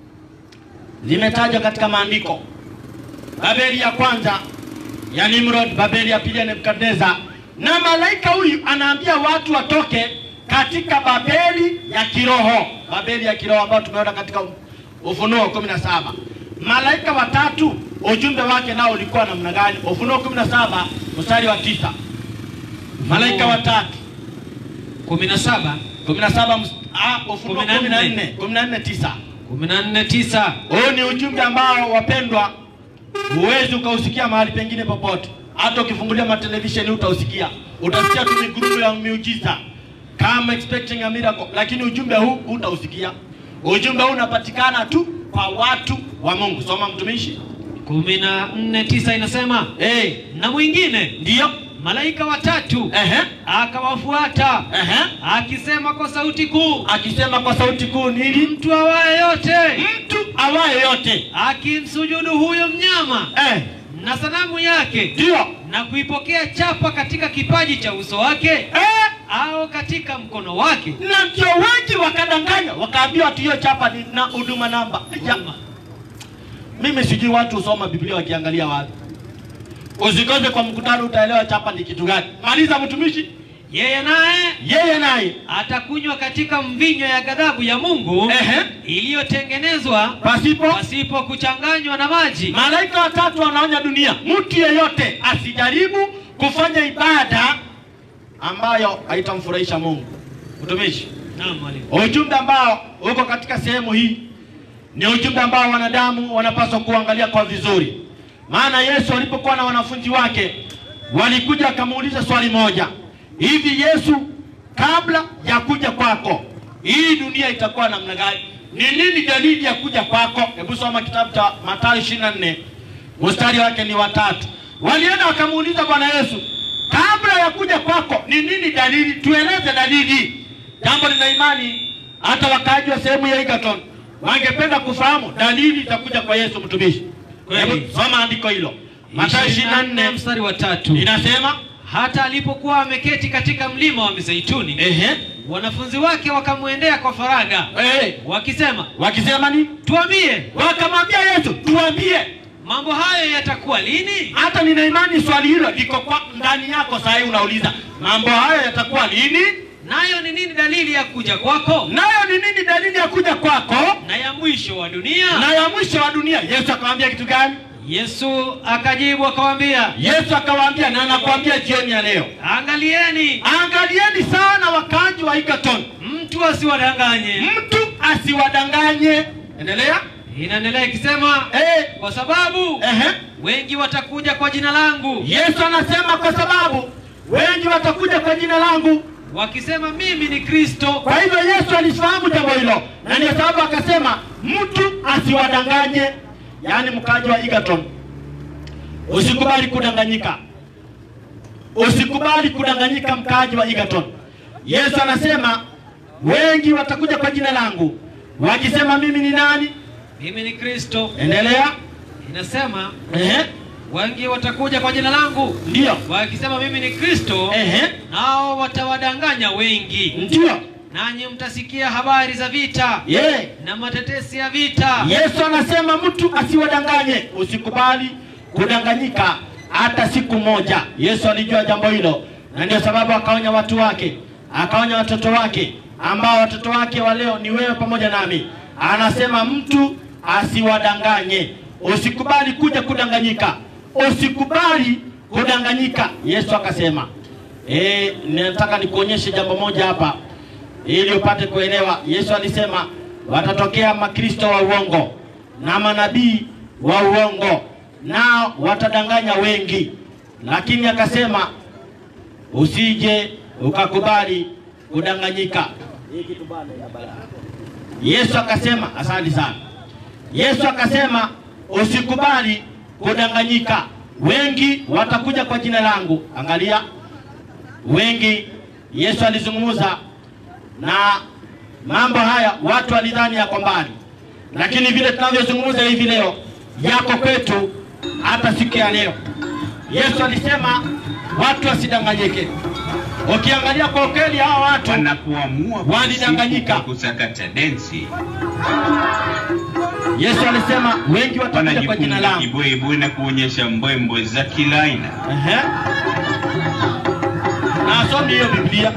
[SPEAKER 2] zimetajwa katika maandiko. Babeli ya kwanza ya Nimrod, Babeli ya pili ya Nebukadneza, na malaika huyu anaambia watu watoke katika Babeli ya kiroho, Babeli ya kiroho ambayo tumeona katika Ufunuo kumi na saba. Malaika watatu ujumbe wake nao ulikuwa namna gani? Ufunuo kumi na saba mstari wa tisa. Malaika watatu
[SPEAKER 3] kumi na saba
[SPEAKER 2] kumi na saba ms- ah, Ufunuo
[SPEAKER 3] Kumi na
[SPEAKER 2] kumi na
[SPEAKER 3] nne.
[SPEAKER 2] nne kumi na nne tisa.
[SPEAKER 3] kumi na nne tisa
[SPEAKER 2] Huu ni ujumbe ambao wapendwa, huwezi ukausikia mahali pengine popote. Hata ukifungulia matelevisheni utausikia, utasikia tu migurumo ya miujiza kama expecting a miracle, lakini ujumbe huu utausikia. Ujumbe huu unapatikana tu kwa watu wa Mungu. Soma mtumishi.
[SPEAKER 3] kumi na nne tisa inasema
[SPEAKER 2] Eh,
[SPEAKER 3] na mwingine
[SPEAKER 2] ndiyo.
[SPEAKER 3] malaika watatu
[SPEAKER 2] Ehe,
[SPEAKER 3] akawafuata
[SPEAKER 2] ehe,
[SPEAKER 3] akisema kwa sauti kuu,
[SPEAKER 2] akisema kwa sauti kuu nini?
[SPEAKER 3] mtu awaye yote
[SPEAKER 2] Mtu awaye yote,
[SPEAKER 3] akimsujudu huyo mnyama
[SPEAKER 2] eh,
[SPEAKER 3] na sanamu yake
[SPEAKER 2] ndiyo,
[SPEAKER 3] na kuipokea chapa katika kipaji cha uso wake
[SPEAKER 2] eh,
[SPEAKER 3] au katika mkono wake.
[SPEAKER 2] na ndio wengi wakadanganya, wakaambiwa ati hiyo chapa ni na huduma namba. Ya, mimi sijui watu husoma Biblia wakiangalia wapi. Usikose kwa mkutano, utaelewa chapa ni kitu gani. Maliza mtumishi.
[SPEAKER 3] Yeye naye
[SPEAKER 2] Yeye naye
[SPEAKER 3] atakunywa katika mvinyo ya ghadhabu ya Mungu
[SPEAKER 2] ehe,
[SPEAKER 3] iliyotengenezwa
[SPEAKER 2] pasipo
[SPEAKER 3] pasipo kuchanganywa na maji.
[SPEAKER 2] malaika watatu wanaonya dunia, mtu yeyote asijaribu kufanya ibada ambayo haitamfurahisha Mungu. Mtumishi,
[SPEAKER 3] Naam, mwalimu.
[SPEAKER 2] ujumbe ambao uko katika sehemu hii ni ujumbe ambao wanadamu wanapaswa kuangalia kwa vizuri, maana Yesu alipokuwa na wanafunzi wake walikuja wakamuuliza swali moja, hivi Yesu, kabla ya kuja kwako hii dunia itakuwa namna gani? Ni nini dalili ya kuja kwako? Hebu soma kitabu cha Mathayo 24 mstari wake ni watatu. Walienda wakamuuliza Bwana Yesu, kabla ya kuja kwako ni nini dalili? Tueleze dalili. Jambo lina imani, hata wakaaji wa sehemu ya Egerton wangependa kufahamu dalili itakuja kwa Yesu mtumishi.
[SPEAKER 3] Kweli.
[SPEAKER 2] Hebu soma andiko hilo, Mathayo 24
[SPEAKER 3] mstari wa tatu.
[SPEAKER 2] inasema
[SPEAKER 3] Hata alipokuwa ameketi katika mlima wa Mizeituni,
[SPEAKER 2] ehe,
[SPEAKER 3] wanafunzi wake wakamwendea kwa faragha
[SPEAKER 2] eh,
[SPEAKER 3] wakisema,
[SPEAKER 2] wakisema ni
[SPEAKER 3] tuambie
[SPEAKER 2] wakamwambia Yesu, tuambie.
[SPEAKER 3] mambo hayo yatakuwa lini?
[SPEAKER 2] Hata nina imani swali hilo liko kwa ndani yako. Saa hii unauliza mambo hayo yatakuwa lini,
[SPEAKER 3] Nayo ni nini dalili ya kuja kwako
[SPEAKER 2] nayo ni nini dalili ya kuja kwako
[SPEAKER 3] na ya mwisho wa dunia?
[SPEAKER 2] na ya mwisho wa dunia. Yesu akamwambia kitu gani?
[SPEAKER 3] Yesu akajibu akawaambia,
[SPEAKER 2] Yesu akawaambia, na anakuambia jioni ya leo,
[SPEAKER 3] angalieni
[SPEAKER 2] angalieni sana wakaaji wa Egerton,
[SPEAKER 3] mtu asiwadanganye.
[SPEAKER 2] mtu asiwadanganye. Endelea.
[SPEAKER 3] Inaendelea ikisema,
[SPEAKER 2] Eh,
[SPEAKER 3] kwa sababu
[SPEAKER 2] ehe.
[SPEAKER 3] wengi watakuja kwa jina langu
[SPEAKER 2] Yesu anasema kwa sababu wengi watakuja kwa jina langu.
[SPEAKER 3] wakisema mimi ni Kristo,
[SPEAKER 2] Kwa hivyo Yesu alifahamu jambo hilo, na ndio sababu akasema mtu asiwadanganye. Yaani mkaaji wa Egerton, usikubali kudanganyika, usikubali kudanganyika, mkaaji wa Egerton. Yesu anasema wengi watakuja kwa jina langu wakisema mimi ni nani.
[SPEAKER 3] mimi ni Kristo.
[SPEAKER 2] Endelea.
[SPEAKER 3] Inasema
[SPEAKER 2] Ehe,
[SPEAKER 3] wengi watakuja kwa jina langu
[SPEAKER 2] ndio.
[SPEAKER 3] wakisema mimi ni Kristo,
[SPEAKER 2] Ehe,
[SPEAKER 3] nao watawadanganya wengi.
[SPEAKER 2] ndio.
[SPEAKER 3] Nanyi mtasikia habari za vita
[SPEAKER 2] Ye.
[SPEAKER 3] na matetesi ya vita.
[SPEAKER 2] Yesu anasema mtu asiwadanganye, usikubali kudanganyika hata siku moja. Yesu alijua jambo hilo, na ndio sababu akaonya watu wake, akaonya watoto wake, ambao watoto wake wa leo ni wewe pamoja nami. Anasema mtu asiwadanganye, usikubali kuja kudanganyika, usikubali kudanganyika. Yesu akasema E, nataka nikuonyeshe jambo moja hapa ili upate kuelewa. Yesu alisema watatokea makristo wa uongo na manabii wa uongo, nao watadanganya wengi, lakini akasema usije ukakubali kudanganyika. Yesu akasema, asante sana. Yesu akasema usikubali kudanganyika, wengi watakuja kwa jina langu. Angalia, wengi. Yesu alizungumza na mambo haya, watu walidhani yako mbali, lakini vile tunavyozungumza hivi leo yako kwetu hata siku ya leo. Yesu alisema watu wasidanganyike. Ukiangalia kwa ukweli, hawa watu
[SPEAKER 4] wanapoamua
[SPEAKER 2] Walidanganyika.
[SPEAKER 4] kusifu kwa kusakata densi
[SPEAKER 2] Yesu alisema wengi watakuja kwa jina
[SPEAKER 4] wanajifunga
[SPEAKER 2] langu.
[SPEAKER 4] kibwebwe na kuonyesha mbwembwe za kila aina.
[SPEAKER 2] Ehe. Na asomi hiyo Biblia.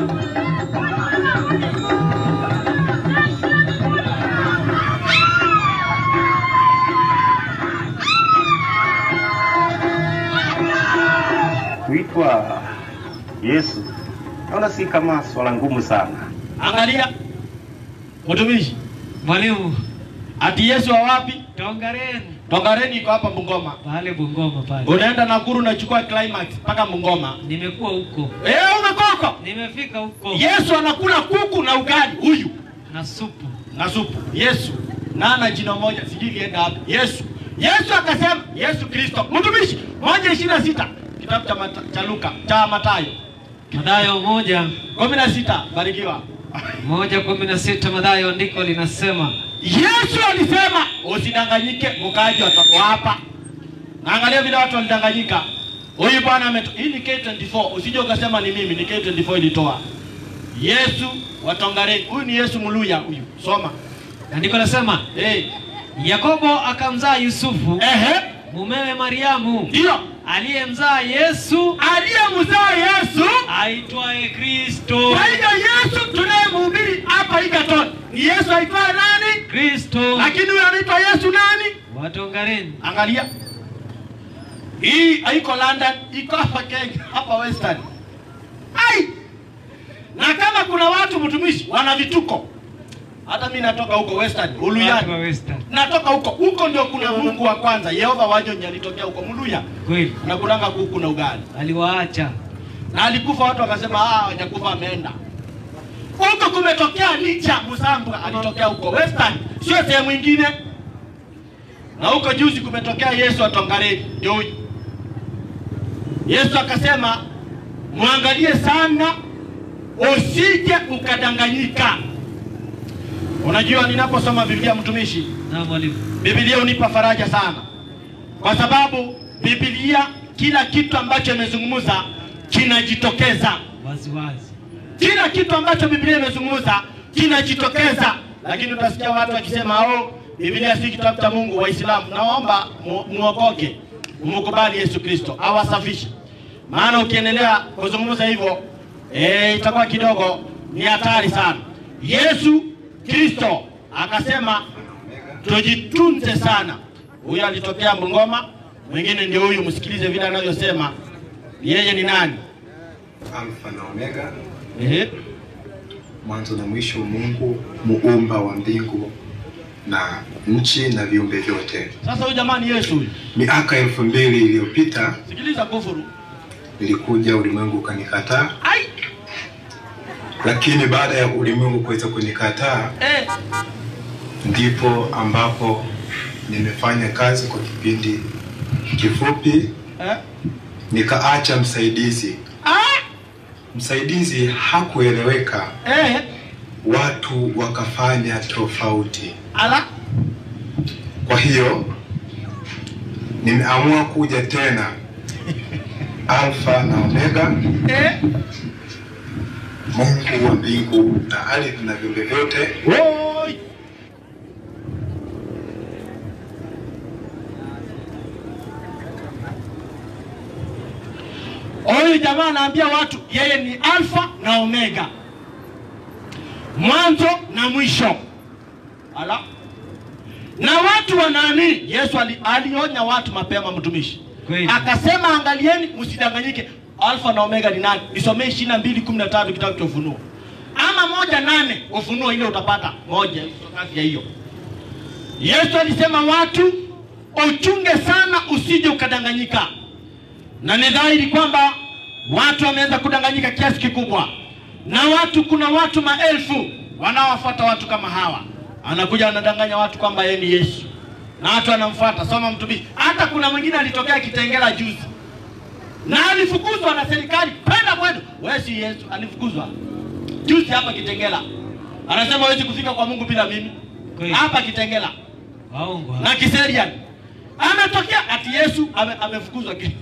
[SPEAKER 5] Kuitwa Yesu naona si kama swala ngumu sana.
[SPEAKER 2] Angalia mtumishi,
[SPEAKER 3] Mwalimu,
[SPEAKER 2] ati Yesu wa wapi?
[SPEAKER 3] Tongareni
[SPEAKER 2] Tongareni iko hapa Bungoma.
[SPEAKER 3] pale Bungoma pale.
[SPEAKER 2] Unaenda Nakuru unachukua climax mpaka Bungoma.
[SPEAKER 3] Nimekuwa huko,
[SPEAKER 2] Eh, umekuwa huko?
[SPEAKER 3] nimefika huko
[SPEAKER 2] Yesu anakula kuku na ugali huyu
[SPEAKER 3] na supu.
[SPEAKER 2] na supu. Yesu na ana jina moja, sijui lienda wapi. Yesu Yesu akasema, Yesu Kristo mtumishi, moja ishirini na sita kitabu cha, mata, cha Luka cha Mathayo
[SPEAKER 3] Mathayo moja
[SPEAKER 2] kumi na sita barikiwa.
[SPEAKER 3] moja kumi na sita Mathayo andiko linasema
[SPEAKER 2] Yesu alisema usidanganyike, mkaaji watakuwa hapa. Naangalia vile watu walidanganyika. Huyu bwana ameto, hii ni K24, usije ukasema ni mimi, ni K24 ilitoa. Yesu watongareni. Huyu ni Yesu Muluya huyu. Soma.
[SPEAKER 3] andiko linasema
[SPEAKER 2] Eh,
[SPEAKER 3] Yakobo akamzaa Yusufu
[SPEAKER 2] ehe,
[SPEAKER 3] mumewe Mariamu
[SPEAKER 2] ndio.
[SPEAKER 3] aliyemzaa Yesu
[SPEAKER 2] Aliyemzaa Yesu.
[SPEAKER 3] aitwaye Kristo.
[SPEAKER 2] Kwa hiyo Yesu tunayemhubiri hapa Egerton ni Yesu aitwaye nani?
[SPEAKER 3] Kristo
[SPEAKER 2] Lakini huyu anaitwa Yesu nani?
[SPEAKER 3] watongareni.
[SPEAKER 2] Angalia, hii haiko London, iko hapa Kenya, hapa Western. Ai, na kama kuna watu mtumishi wana vituko, hata mimi natoka huko Western,
[SPEAKER 3] Watu wa
[SPEAKER 2] Uluyani,
[SPEAKER 3] Western.
[SPEAKER 2] natoka huko huko, ndio kuna Mungu wa kwanza Yehova Wajonyi alitokea huko Muluya,
[SPEAKER 3] Kweli
[SPEAKER 2] na kulanga kuku na ugali,
[SPEAKER 3] aliwaacha
[SPEAKER 2] na alikufa, watu wakasema ah, hajakufa ameenda huko. Kumetokea Licha Musambwa alitokea huko Western, sio sehemu ingine. Na huko juzi kumetokea Yesu atongareni, ndio huyu. Yesu akasema mwangalie sana, usije ukadanganyika. Unajua, ninaposoma Biblia mtumishi,
[SPEAKER 3] na mwalimu.
[SPEAKER 2] Biblia hunipa faraja sana, kwa sababu Biblia kila kitu ambacho imezungumza kinajitokeza
[SPEAKER 3] wazi wazi.
[SPEAKER 2] kila kitu ambacho Biblia imezungumza kinajitokeza, lakini utasikia watu wakisema oh, Biblia si kitabu cha Mungu. Waislamu, naomba mu- muokoke, mukubali Yesu Kristo awasafishe, maana ukiendelea kuzungumza hivyo eh, itakuwa kidogo ni hatari sana. Yesu Kristo akasema tujitunze sana. Huyu alitokea Bungoma, mwingine ndio huyu, msikilize vile anavyosema. Yeye ni nani?
[SPEAKER 6] Alfa na Omega,
[SPEAKER 2] Ehe.
[SPEAKER 6] mwanzo na mwisho, Mungu muumba wa mbingu na nchi na viumbe vyote.
[SPEAKER 2] Sasa huyu jamani, Yesu huyu,
[SPEAKER 6] Miaka elfu mbili iliyopita
[SPEAKER 2] sikiliza kufuru.
[SPEAKER 6] nilikuja, ulimwengu ukanikataa,
[SPEAKER 2] Ai,
[SPEAKER 6] lakini baada ya ulimwengu kuweza kunikataa,
[SPEAKER 2] eh,
[SPEAKER 6] ndipo ambapo nimefanya kazi kwa kipindi kifupi,
[SPEAKER 2] eh,
[SPEAKER 6] nikaacha msaidizi.
[SPEAKER 2] ah,
[SPEAKER 6] Msaidizi hakueleweka,
[SPEAKER 2] eh,
[SPEAKER 6] watu wakafanya tofauti.
[SPEAKER 2] ala,
[SPEAKER 6] Kwa hiyo nimeamua kuja tena Alfa na Omega,
[SPEAKER 2] eh,
[SPEAKER 6] Mungu wa mbingu na ardhi na viumbe vyote.
[SPEAKER 2] oi. Huyu jamaa anaambia watu yeye ni alfa na omega, mwanzo na mwisho. Ala, na watu wanaamini. Yesu ali, alionya watu mapema, mtumishi
[SPEAKER 3] Kweli.
[SPEAKER 2] akasema, angalieni msidanganyike. alfa na omega ni nani nisomee ishirini na mbili kumi na tatu kitabu cha ufunuo ama moja nane ufunuo ile utapata moja kati ya hiyo yesu alisema watu uchunge sana usije ukadanganyika na ni dhahiri kwamba watu wameanza kudanganyika kiasi kikubwa na watu kuna watu maelfu wanaowafuata watu kama hawa anakuja anadanganya watu kwamba yeye ni yesu na watu wanamfuata soma mtumishi hata kuna mwingine alitokea kitengela juzi na alifukuzwa na serikali penda kwenu wewe si yesu alifukuzwa juzi hapa kitengela anasema hawezi kufika kwa mungu bila mimi
[SPEAKER 3] Kweli.
[SPEAKER 2] hapa kitengela
[SPEAKER 3] Waongo. hao.
[SPEAKER 2] na kiserian ametokea ati yesu ame, amefukuzwa ki-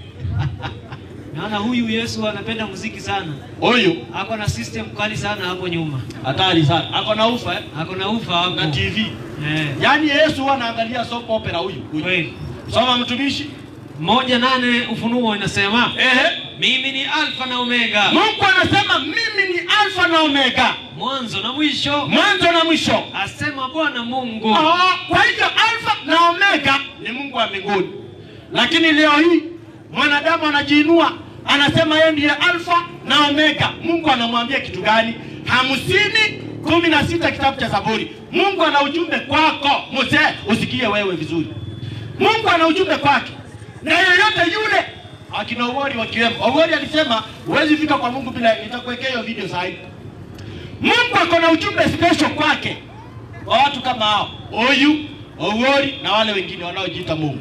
[SPEAKER 3] Naona huyu Yesu anapenda muziki sana.
[SPEAKER 2] huyu
[SPEAKER 3] Ako na system kali sana hapo nyuma.
[SPEAKER 2] hatari sana ako na ufa eh?
[SPEAKER 3] Ako na ufa hapo.
[SPEAKER 2] na tv
[SPEAKER 3] Eh.
[SPEAKER 2] yaani yesu huwa anaangalia soap opera huyu huyu.
[SPEAKER 3] Kweli.
[SPEAKER 2] soma mtumishi
[SPEAKER 3] Moja nane Ufunuo inasema
[SPEAKER 2] Ehe.
[SPEAKER 3] mimi ni Alfa na Omega,
[SPEAKER 2] mungu anasema mimi ni alfa na omega
[SPEAKER 3] mwanzo na mwisho,
[SPEAKER 2] mwanzo na mwisho
[SPEAKER 3] asema Bwana Mungu.
[SPEAKER 2] Ah, kwa hivyo alfa na omega ni mungu wa mbinguni lakini leo hii mwanadamu anajiinua anasema yeye ndiye alfa na omega mungu anamwambia kitu gani hamsini kumi na sita kitabu cha zaburi mungu ana ujumbe kwako mzee usikie wewe vizuri mungu ana ujumbe kwake na yeyote yule akina Owori wakiwemo Owori alisema huwezi fika kwa mungu bila nitakuwekea hiyo video sahihi mungu ako na ujumbe special kwake kwa watu kama hao huyu Owori na wale wengine wanaojiita mungu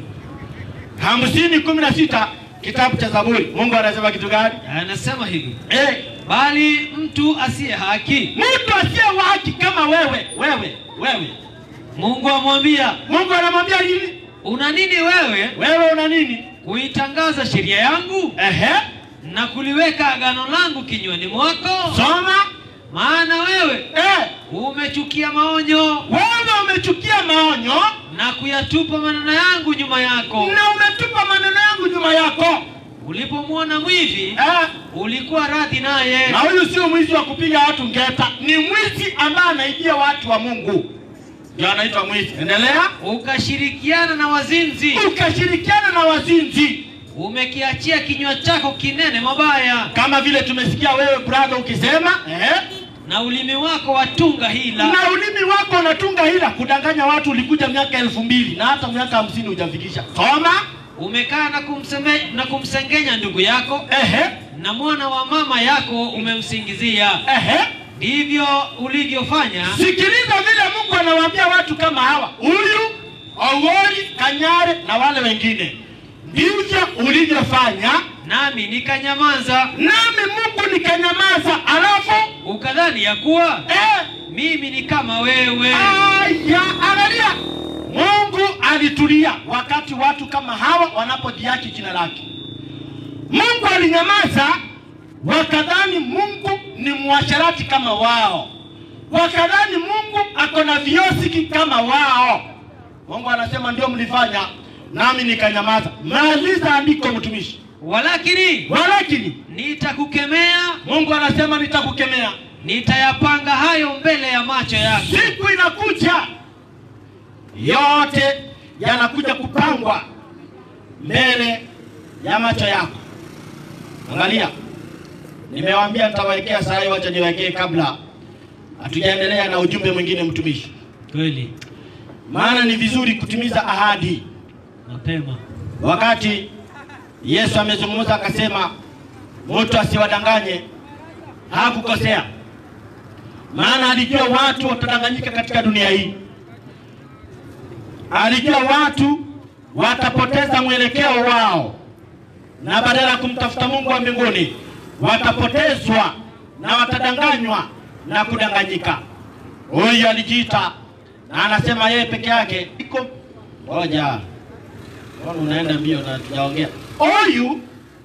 [SPEAKER 2] hamsini kumi na sita kitabu cha zaburi mungu anasema kitu gani
[SPEAKER 3] Anasema hivi,
[SPEAKER 2] eh,
[SPEAKER 3] bali mtu asiye haki,
[SPEAKER 2] mtu asiye wa haki kama wewe wewe wewe
[SPEAKER 3] Mungu amwambia,
[SPEAKER 2] mungu anamwambia nini
[SPEAKER 3] una nini wewe
[SPEAKER 2] wewe una nini
[SPEAKER 3] kuitangaza sheria yangu
[SPEAKER 2] ehe
[SPEAKER 3] na kuliweka agano langu kinywani mwako?
[SPEAKER 2] soma
[SPEAKER 3] Maana wewe
[SPEAKER 2] eh,
[SPEAKER 3] umechukia maonyo
[SPEAKER 2] wewe umechukia maonyo
[SPEAKER 3] na kuyatupa maneno yangu nyuma yako.
[SPEAKER 2] na umetupa maneno yangu nyuma yako
[SPEAKER 3] Ulipomwona mwivi
[SPEAKER 2] eh,
[SPEAKER 3] ulikuwa radhi naye,
[SPEAKER 2] na huyu sio mwizi wa kupiga watu ngeta ni mwizi ambaye anaibia watu wa mungu ndio anaitwa mwizi endelea
[SPEAKER 3] ukashirikiana na wazinzi,
[SPEAKER 2] ukashirikiana na wazinzi
[SPEAKER 3] umekiachia kinywa chako kinene mabaya,
[SPEAKER 2] kama vile tumesikia wewe brother ukisema eh,
[SPEAKER 3] na ulimi wako watunga hila.
[SPEAKER 2] na ulimi wako unatunga hila kudanganya watu ulikuja miaka elfu mbili na hata miaka hamsini hujafikisha soma
[SPEAKER 3] Umekaa na, kumseme, na kumsengenya ndugu yako,
[SPEAKER 2] ehe,
[SPEAKER 3] na mwana wa mama yako umemsingizia.
[SPEAKER 2] ehe.
[SPEAKER 3] Ndivyo ulivyofanya
[SPEAKER 2] sikiliza vile mungu anawaambia watu kama hawa huyu owori kanyare na wale wengine ndivyo ulivyofanya
[SPEAKER 3] nami nikanyamaza,
[SPEAKER 2] nami mungu nikanyamaza alafu
[SPEAKER 3] ukadhani ya kuwa
[SPEAKER 2] eh,
[SPEAKER 3] mimi ni kama wewe.
[SPEAKER 2] aya angalia mungu alitulia wakati watu kama hawa wanapodhiaki jina lake mungu alinyamaza wakadhani mungu ni mwasharati kama wao wakadhani mungu ako na viosiki kama wao mungu anasema ndio mlifanya nami nikanyamaza maliza andiko mtumishi
[SPEAKER 3] Walakini
[SPEAKER 2] walakini
[SPEAKER 3] nitakukemea,
[SPEAKER 2] mungu anasema nitakukemea
[SPEAKER 3] nitayapanga hayo mbele ya macho yako.
[SPEAKER 2] siku inakuja yote yanakuja kupangwa mbele ya macho yako angalia nimewaambia nitawawekea saa hii wacha niwekee kabla hatujaendelea na ujumbe mwingine mtumishi
[SPEAKER 3] Kweli
[SPEAKER 2] maana ni vizuri kutimiza ahadi
[SPEAKER 3] mapema
[SPEAKER 2] wakati yesu amezungumza akasema mtu asiwadanganye hakukosea maana alijua watu watadanganyika katika dunia hii alijua watu watapoteza mwelekeo wao na badala ya kumtafuta mungu wa mbinguni watapotezwa na watadanganywa na kudanganyika huyu alijiita na anasema yeye peke yake iko moja Mbona unaenda mbio na tujaongea huyu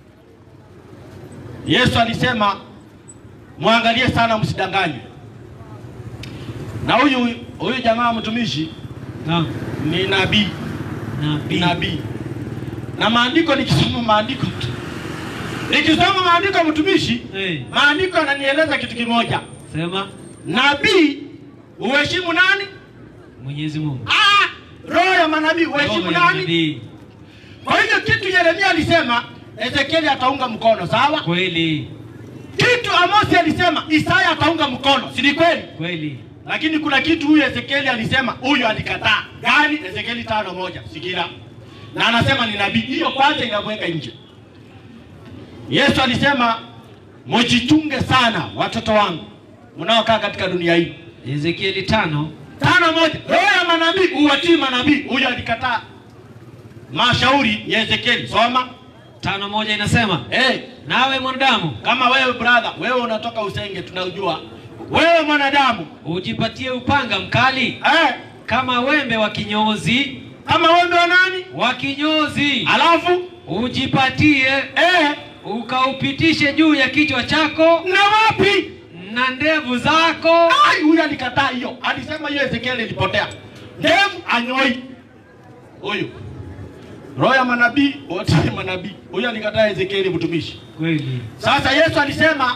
[SPEAKER 2] yesu alisema mwangalie sana msidanganywe na huyu huyu jamaa mtumishi
[SPEAKER 3] Naam.
[SPEAKER 2] ni nabii ni
[SPEAKER 3] nabii
[SPEAKER 2] nabii na maandiko nikisoma maandiko tu nikisoma maandiko mtumishi
[SPEAKER 3] Eh,
[SPEAKER 2] maandiko yananieleza kitu kimoja
[SPEAKER 3] sema
[SPEAKER 2] nabii uheshimu nani
[SPEAKER 3] Mwenyezi Mungu
[SPEAKER 2] ah, roho ya manabii uheshimu
[SPEAKER 3] Roho ya
[SPEAKER 2] nani
[SPEAKER 3] nabii.
[SPEAKER 2] Kwa hivyo kitu Yeremia alisema, Ezekieli ataunga mkono, sawa?
[SPEAKER 3] Kweli
[SPEAKER 2] Kitu Amosi alisema Isaya ataunga mkono, si ni kweli?
[SPEAKER 3] kweli.
[SPEAKER 2] Lakini kuna kitu huyu Ezekieli alisema, huyu alikataa. Gani? Ezekieli tano moja, sikia. Na anasema ni nabii. Hiyo kwanza inamweka nje. Yesu alisema mujichunge sana watoto wangu mnaokaa katika dunia hii.
[SPEAKER 3] Ezekieli tano
[SPEAKER 2] Tano moja, roho ya manabii uwatii manabii. Huyu alikataa mashauri ya Ezekieli. Soma
[SPEAKER 3] tano moja inasema
[SPEAKER 2] hey,
[SPEAKER 3] nawe mwanadamu
[SPEAKER 2] kama wewe brother, wewe unatoka Usenge, tunaujua wewe mwanadamu
[SPEAKER 3] ujipatie upanga mkali
[SPEAKER 2] eh,
[SPEAKER 3] kama wembe wa kinyozi
[SPEAKER 2] kama wembe wa nani?
[SPEAKER 3] wa kinyozi,
[SPEAKER 2] Alafu
[SPEAKER 3] ujipatie
[SPEAKER 2] eh,
[SPEAKER 3] ukaupitishe juu ya kichwa chako
[SPEAKER 2] na wapi?
[SPEAKER 3] na ndevu zako.
[SPEAKER 2] Ai, huyu alikataa hiyo, alisema hiyo Ezekieli ilipotea. Ndevu anyoi huyu, roho ya manabii wote ni manabii. Huyu alikataa Ezekieli mtumishi.
[SPEAKER 3] Kweli
[SPEAKER 2] Sasa Yesu alisema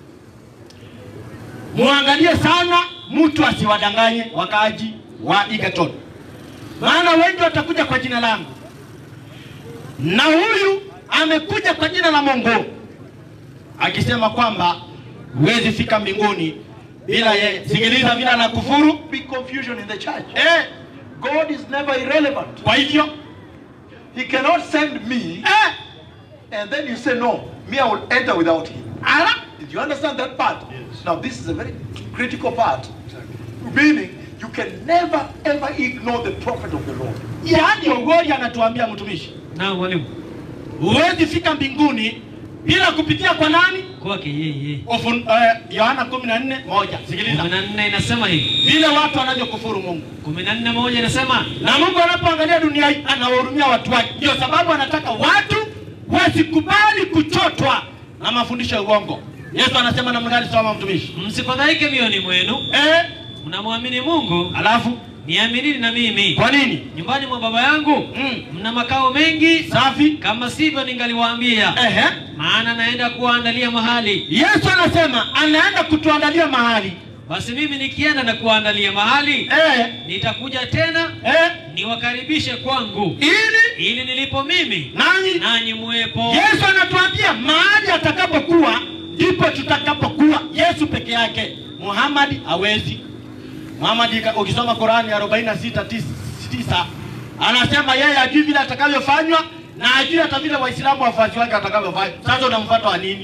[SPEAKER 2] muangalie sana mtu asiwadanganye wakaaji wa Egerton, maana wengi watakuja kwa jina langu, na huyu amekuja kwa jina la Mungu akisema kwamba huwezi fika mbinguni bila yeye. Sikiliza vile anakufuru
[SPEAKER 7] Big confusion in the church.
[SPEAKER 2] eh.
[SPEAKER 7] God is never irrelevant.
[SPEAKER 2] Kwa hivyo
[SPEAKER 7] He cannot send me
[SPEAKER 2] eh,
[SPEAKER 7] and then you say, No, me, I will enter without him.
[SPEAKER 2] ala
[SPEAKER 7] Did you understand that part? Now, this is a very critical part. Meaning, you can never ever ignore the prophet of the Lord.
[SPEAKER 2] yaani Ogori anatuambia mtumishi,
[SPEAKER 3] na mwalimu
[SPEAKER 2] huwezi fika mbinguni bila kupitia kwa nani?
[SPEAKER 3] kwake yeye.
[SPEAKER 2] Ufun, eh, Yohana kumi na nne moja. Sikiliza
[SPEAKER 3] kumi na nne inasema hivi,
[SPEAKER 2] vile watu wanavyokufuru Mungu,
[SPEAKER 3] kumi na nne moja inasema
[SPEAKER 2] na Mungu anapoangalia dunia hii anawahurumia watu wake. Ndio sababu anataka watu wasikubali kuchotwa na mafundisho ya uongo. Yesu anasema namna gani? Soma mtumishi.
[SPEAKER 3] msifadhaike mioyoni mwenu,
[SPEAKER 2] Eh,
[SPEAKER 3] mnamwamini Mungu,
[SPEAKER 2] alafu
[SPEAKER 3] niaminini na mimi.
[SPEAKER 2] kwa nini?
[SPEAKER 3] Nyumbani mwa Baba yangu
[SPEAKER 2] Mm.
[SPEAKER 3] mna makao mengi,
[SPEAKER 2] Safi.
[SPEAKER 3] kama sivyo ningaliwaambia,
[SPEAKER 2] Ehe.
[SPEAKER 3] maana naenda kuwaandalia mahali.
[SPEAKER 2] Yesu anasema anaenda kutuandalia mahali.
[SPEAKER 3] Basi mimi nikienda na kuwaandalia mahali,
[SPEAKER 2] Eh,
[SPEAKER 3] nitakuja tena
[SPEAKER 2] eh,
[SPEAKER 3] niwakaribishe kwangu,
[SPEAKER 2] ili
[SPEAKER 3] ili nilipo mimi
[SPEAKER 2] nani
[SPEAKER 3] nanyi muwepo.
[SPEAKER 2] Yesu anatuambia mahali atakapokuwa ndipo tutakapokuwa. Yesu peke yake, Muhammad hawezi. Muhammad ika- ukisoma Qurani 46 tisa anasema yeye ajui vile atakavyofanywa na ajui hata vile Waislamu wafuasi wake watakavyofanya. Sasa unamfuata wa nini?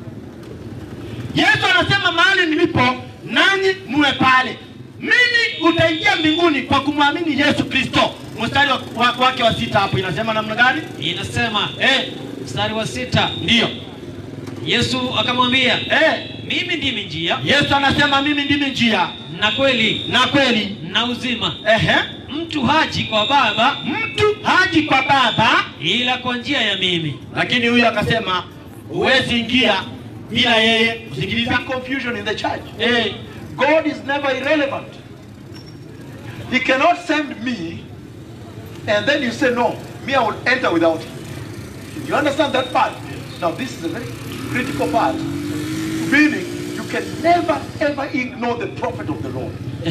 [SPEAKER 2] Yesu anasema mahali nilipo nanyi muwe pale. Mimi utaingia mbinguni kwa kumwamini Yesu Kristo. Mstari wa- wa- wake wa sita hapo inasema namna gani?
[SPEAKER 3] Inasema
[SPEAKER 2] Eh,
[SPEAKER 3] mstari wa sita,
[SPEAKER 2] ndiyo.
[SPEAKER 3] Yesu akamwambia,
[SPEAKER 2] Eh,
[SPEAKER 3] mimi ndimi njia
[SPEAKER 2] Yesu anasema mimi ndimi njia
[SPEAKER 3] na kweli
[SPEAKER 2] na kweli.
[SPEAKER 3] na uzima,
[SPEAKER 2] Ehe,
[SPEAKER 3] mtu haji kwa Baba
[SPEAKER 2] mtu haji kwa Baba,
[SPEAKER 3] ila kwa njia ya mimi.
[SPEAKER 2] lakini huyu akasema huwezi ingia bila yeye. Usikiliza.
[SPEAKER 7] Big confusion in the church.
[SPEAKER 2] Eh,
[SPEAKER 7] God is never irrelevant. He cannot send me and then you say, No, me, I will enter without him. You understand that part? Now, this is a very critical part. Meaning, you can never ever ignore the prophet of the Lord.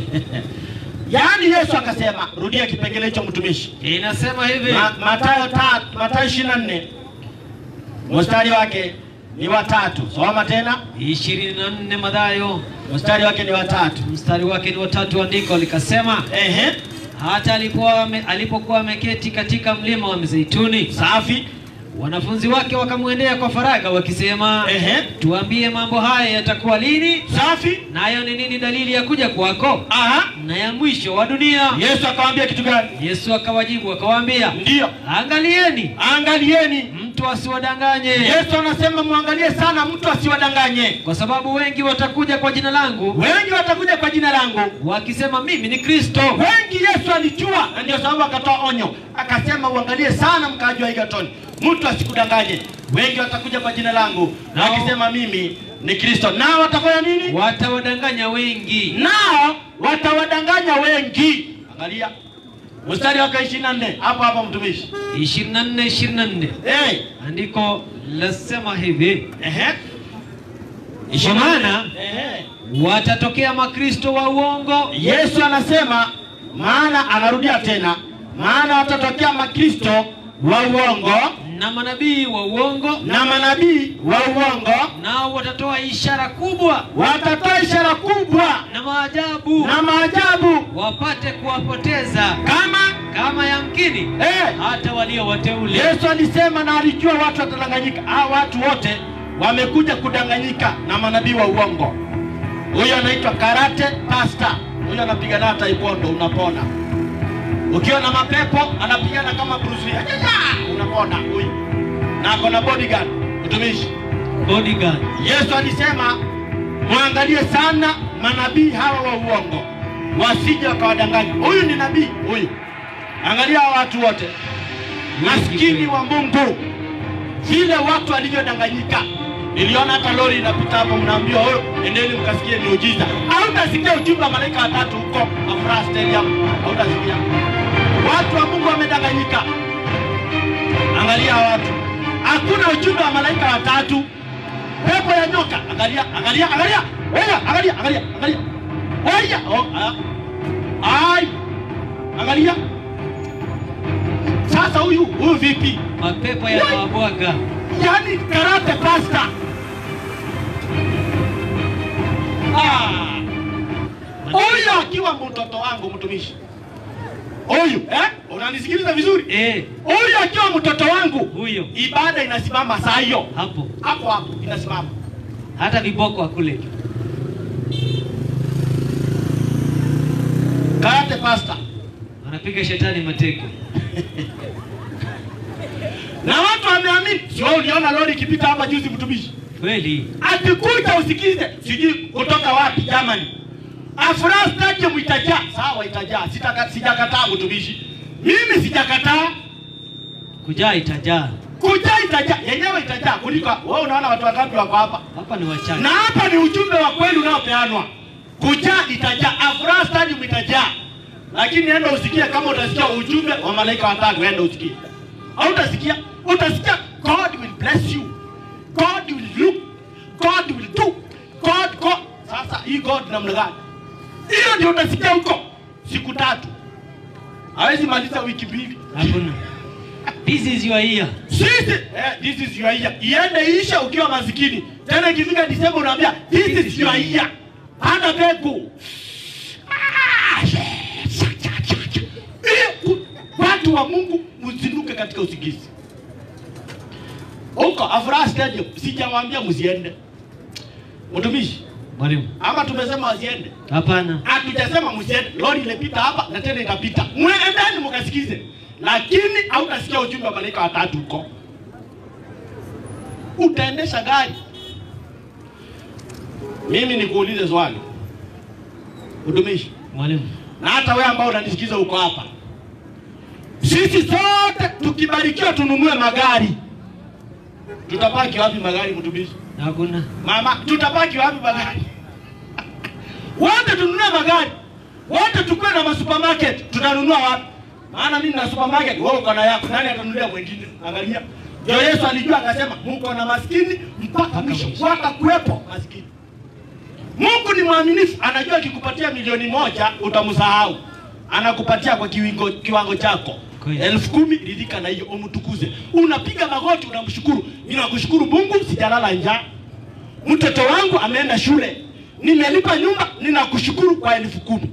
[SPEAKER 2] yaani Yesu akasema, rudia kipengele hicho mtumishi.
[SPEAKER 3] Inasema hivi
[SPEAKER 2] Ma, Mathayo ta, Mathayo 24 mstari wake ni watatu. Soma tena,
[SPEAKER 3] ishirini na nne Mathayo
[SPEAKER 2] mstari wake ni watatu.
[SPEAKER 3] mstari wake ni watatu, andiko likasema
[SPEAKER 2] Ehe,
[SPEAKER 3] hata alipokuwa ame- alipokuwa ameketi katika mlima wa Mizeituni,
[SPEAKER 2] safi.
[SPEAKER 3] wanafunzi wake wakamwendea kwa faragha wakisema,
[SPEAKER 2] Ehe,
[SPEAKER 3] tuambie mambo haya yatakuwa lini,
[SPEAKER 2] safi.
[SPEAKER 3] nayo ni nini dalili ya kuja kwako
[SPEAKER 2] Aha,
[SPEAKER 3] na ya mwisho wa dunia?
[SPEAKER 2] Yesu akamwambia kitu gani?
[SPEAKER 3] Yesu akawajibu akawaambia,
[SPEAKER 2] Ndiyo,
[SPEAKER 3] angalieni
[SPEAKER 2] angalieni.
[SPEAKER 3] mtu asiwadanganye,
[SPEAKER 2] Yesu anasema mwangalie sana mtu asiwadanganye.
[SPEAKER 3] kwa sababu wengi watakuja kwa jina langu
[SPEAKER 2] Wengi watakuja kwa jina langu,
[SPEAKER 3] wakisema mimi ni Kristo,
[SPEAKER 2] wengi Yesu alijua, na ndio sababu akatoa onyo, akasema uangalie sana mkaaji wa Egerton, mtu asikudanganye. Wengi watakuja kwa jina langu na
[SPEAKER 3] Nao-
[SPEAKER 2] wakisema mimi ni Kristo, nao watafanya nini?
[SPEAKER 3] watawadanganya wengi.
[SPEAKER 2] Nao watawadanganya wengi. Angalia mstari wake ishirini na nne hapo hapo, mtumishi
[SPEAKER 3] 24 24
[SPEAKER 2] hey.
[SPEAKER 3] andiko lasema hivi,
[SPEAKER 2] Ehe.
[SPEAKER 3] Kwa maana
[SPEAKER 2] Ehe.
[SPEAKER 3] watatokea makristo wa uongo
[SPEAKER 2] Yesu anasema, maana anarudia tena, maana watatokea makristo wa uongo
[SPEAKER 3] na manabii wa uongo
[SPEAKER 2] na manabii wa uongo
[SPEAKER 3] nao watatoa ishara kubwa
[SPEAKER 2] watatoa ishara kubwa
[SPEAKER 3] na maajabu
[SPEAKER 2] na maajabu
[SPEAKER 3] wapate kuwapoteza
[SPEAKER 2] kama
[SPEAKER 3] kama yamkini
[SPEAKER 2] eh,
[SPEAKER 3] hata walio wateule
[SPEAKER 2] Yesu alisema na alijua watu watadanganyika. Hao watu wote wamekuja kudanganyika na manabii wa uongo. Huyo anaitwa karate pasta, huyo anapigana taekwondo, unapona. Ukiona mapepo anapigana kama Bruce Lee, Ajaja! unapona huyu, na ako na bodyguard mtumishi.
[SPEAKER 3] bodyguard
[SPEAKER 2] Yesu alisema mwangalie sana manabii hawa wa uongo, wasije wakawadanganya. Huyu ni nabii huyu. Angalia hawa watu wote maskini wa Mungu, vile watu walivyodanganyika. Niliona hata lori inapita hapo, mnaambiwa huyo, endeni mkasikie miujiza. Hautasikia ujumbe wa malaika watatu huko Afraha Stadium, hautasikia. Watu wa Mungu wamedanganyika. Angalia hawa watu, hakuna ujumbe wa malaika watatu. Pepo ya nyoka, angalia, angalia, angalia, wewe, angalia, angalia, angalia, wewe, oh, ah. ai, angalia. Sasa huyu huyu vipi?
[SPEAKER 3] mapepo yanawabwaga
[SPEAKER 2] yani karate pasta Ah. huyu akiwa mtoto wangu mtumishi huyu eh? unanisikiliza vizuri
[SPEAKER 3] eh,
[SPEAKER 2] huyu akiwa mtoto wangu
[SPEAKER 3] huyo
[SPEAKER 2] ibada inasimama saa hiyo
[SPEAKER 3] hapo
[SPEAKER 2] hapo hapo inasimama
[SPEAKER 3] hata viboko akule
[SPEAKER 2] karate pasta
[SPEAKER 3] wanapiga shetani mateke
[SPEAKER 2] na watu wameamini sio uliona lori ikipita hapa juzi mtumishi
[SPEAKER 3] kweli
[SPEAKER 2] akikuja usikize sijui kutoka wapi Germany. Afraha Stadium itajaa, sawa, itajaa, sitaka sijakataa mtumishi, mimi sijakataa
[SPEAKER 3] kujaa itajaa
[SPEAKER 2] kujaa, itajaa yenyewe itajaa kuliko wewe. Unaona watu wangapi wako hapa,
[SPEAKER 3] hapa ni wachache
[SPEAKER 2] na hapa ni ujumbe wa kweli unaopeanwa. Kujaa itajaa, Afraha Stadium itajaa, lakini enda usikie. Kama utasikia ujumbe wa malaika watatu, enda usikie. Au utasikia, utasikia God will bless you, God will look, God will do, God, God. Sasa hii God namna gani? Hiyo ndio utasikia huko siku tatu, hawezi maliza wiki mbili.
[SPEAKER 3] hakuna this is your year
[SPEAKER 2] Sisi eh, this is your year. Iende isha ukiwa masikini. Tena ikifika Disemba unaambia this is your year. Panda mbegu. Ah, yes. Cha, cha, cha, cha. Eh, ku- Watu wa Mungu msinuke katika usingizi. Huko Afraha Stadium sijamwambia msiende. Mtumishi,
[SPEAKER 3] mwalimu
[SPEAKER 2] ama tumesema wasiende?
[SPEAKER 3] hapana
[SPEAKER 2] Hatujasema msiende. Lori imepita hapa na tena itapita. Mwendeni mkasikize. Lakini hautasikia ujumbe wa malaika watatu huko. Utaendesha gari. Mimi nikuulize swali. Utumishi.
[SPEAKER 3] mwalimu
[SPEAKER 2] Na hata wewe ambao unanisikiza uko hapa. Sisi sote tukibarikiwa tununue magari. Tutapaki wapi magari mtumishi?
[SPEAKER 3] hakuna
[SPEAKER 2] Mama, tutapaki wapi magari? Wote tununue magari, wote tukuwe na masupermarket, tutanunua wapi? Maana mimi na supermarket, wewe uko na yako, nani atanunulia mwingine? Angalia, ndio Yesu alijua akasema, mko na maskini mpaka mwisho, watakuwepo maskini. Mungu ni mwaminifu, anajua akikupatia milioni moja utamsahau, anakupatia kwa kiwango, kiwango chako
[SPEAKER 3] Kweli.
[SPEAKER 2] elfu kumi ridhika na hiyo, umtukuze. Unapiga magoti, unamshukuru. Mimi nakushukuru Mungu, sijalala njaa mtoto wangu ameenda shule, nimelipa nyumba, ninakushukuru kwa elfu kumi.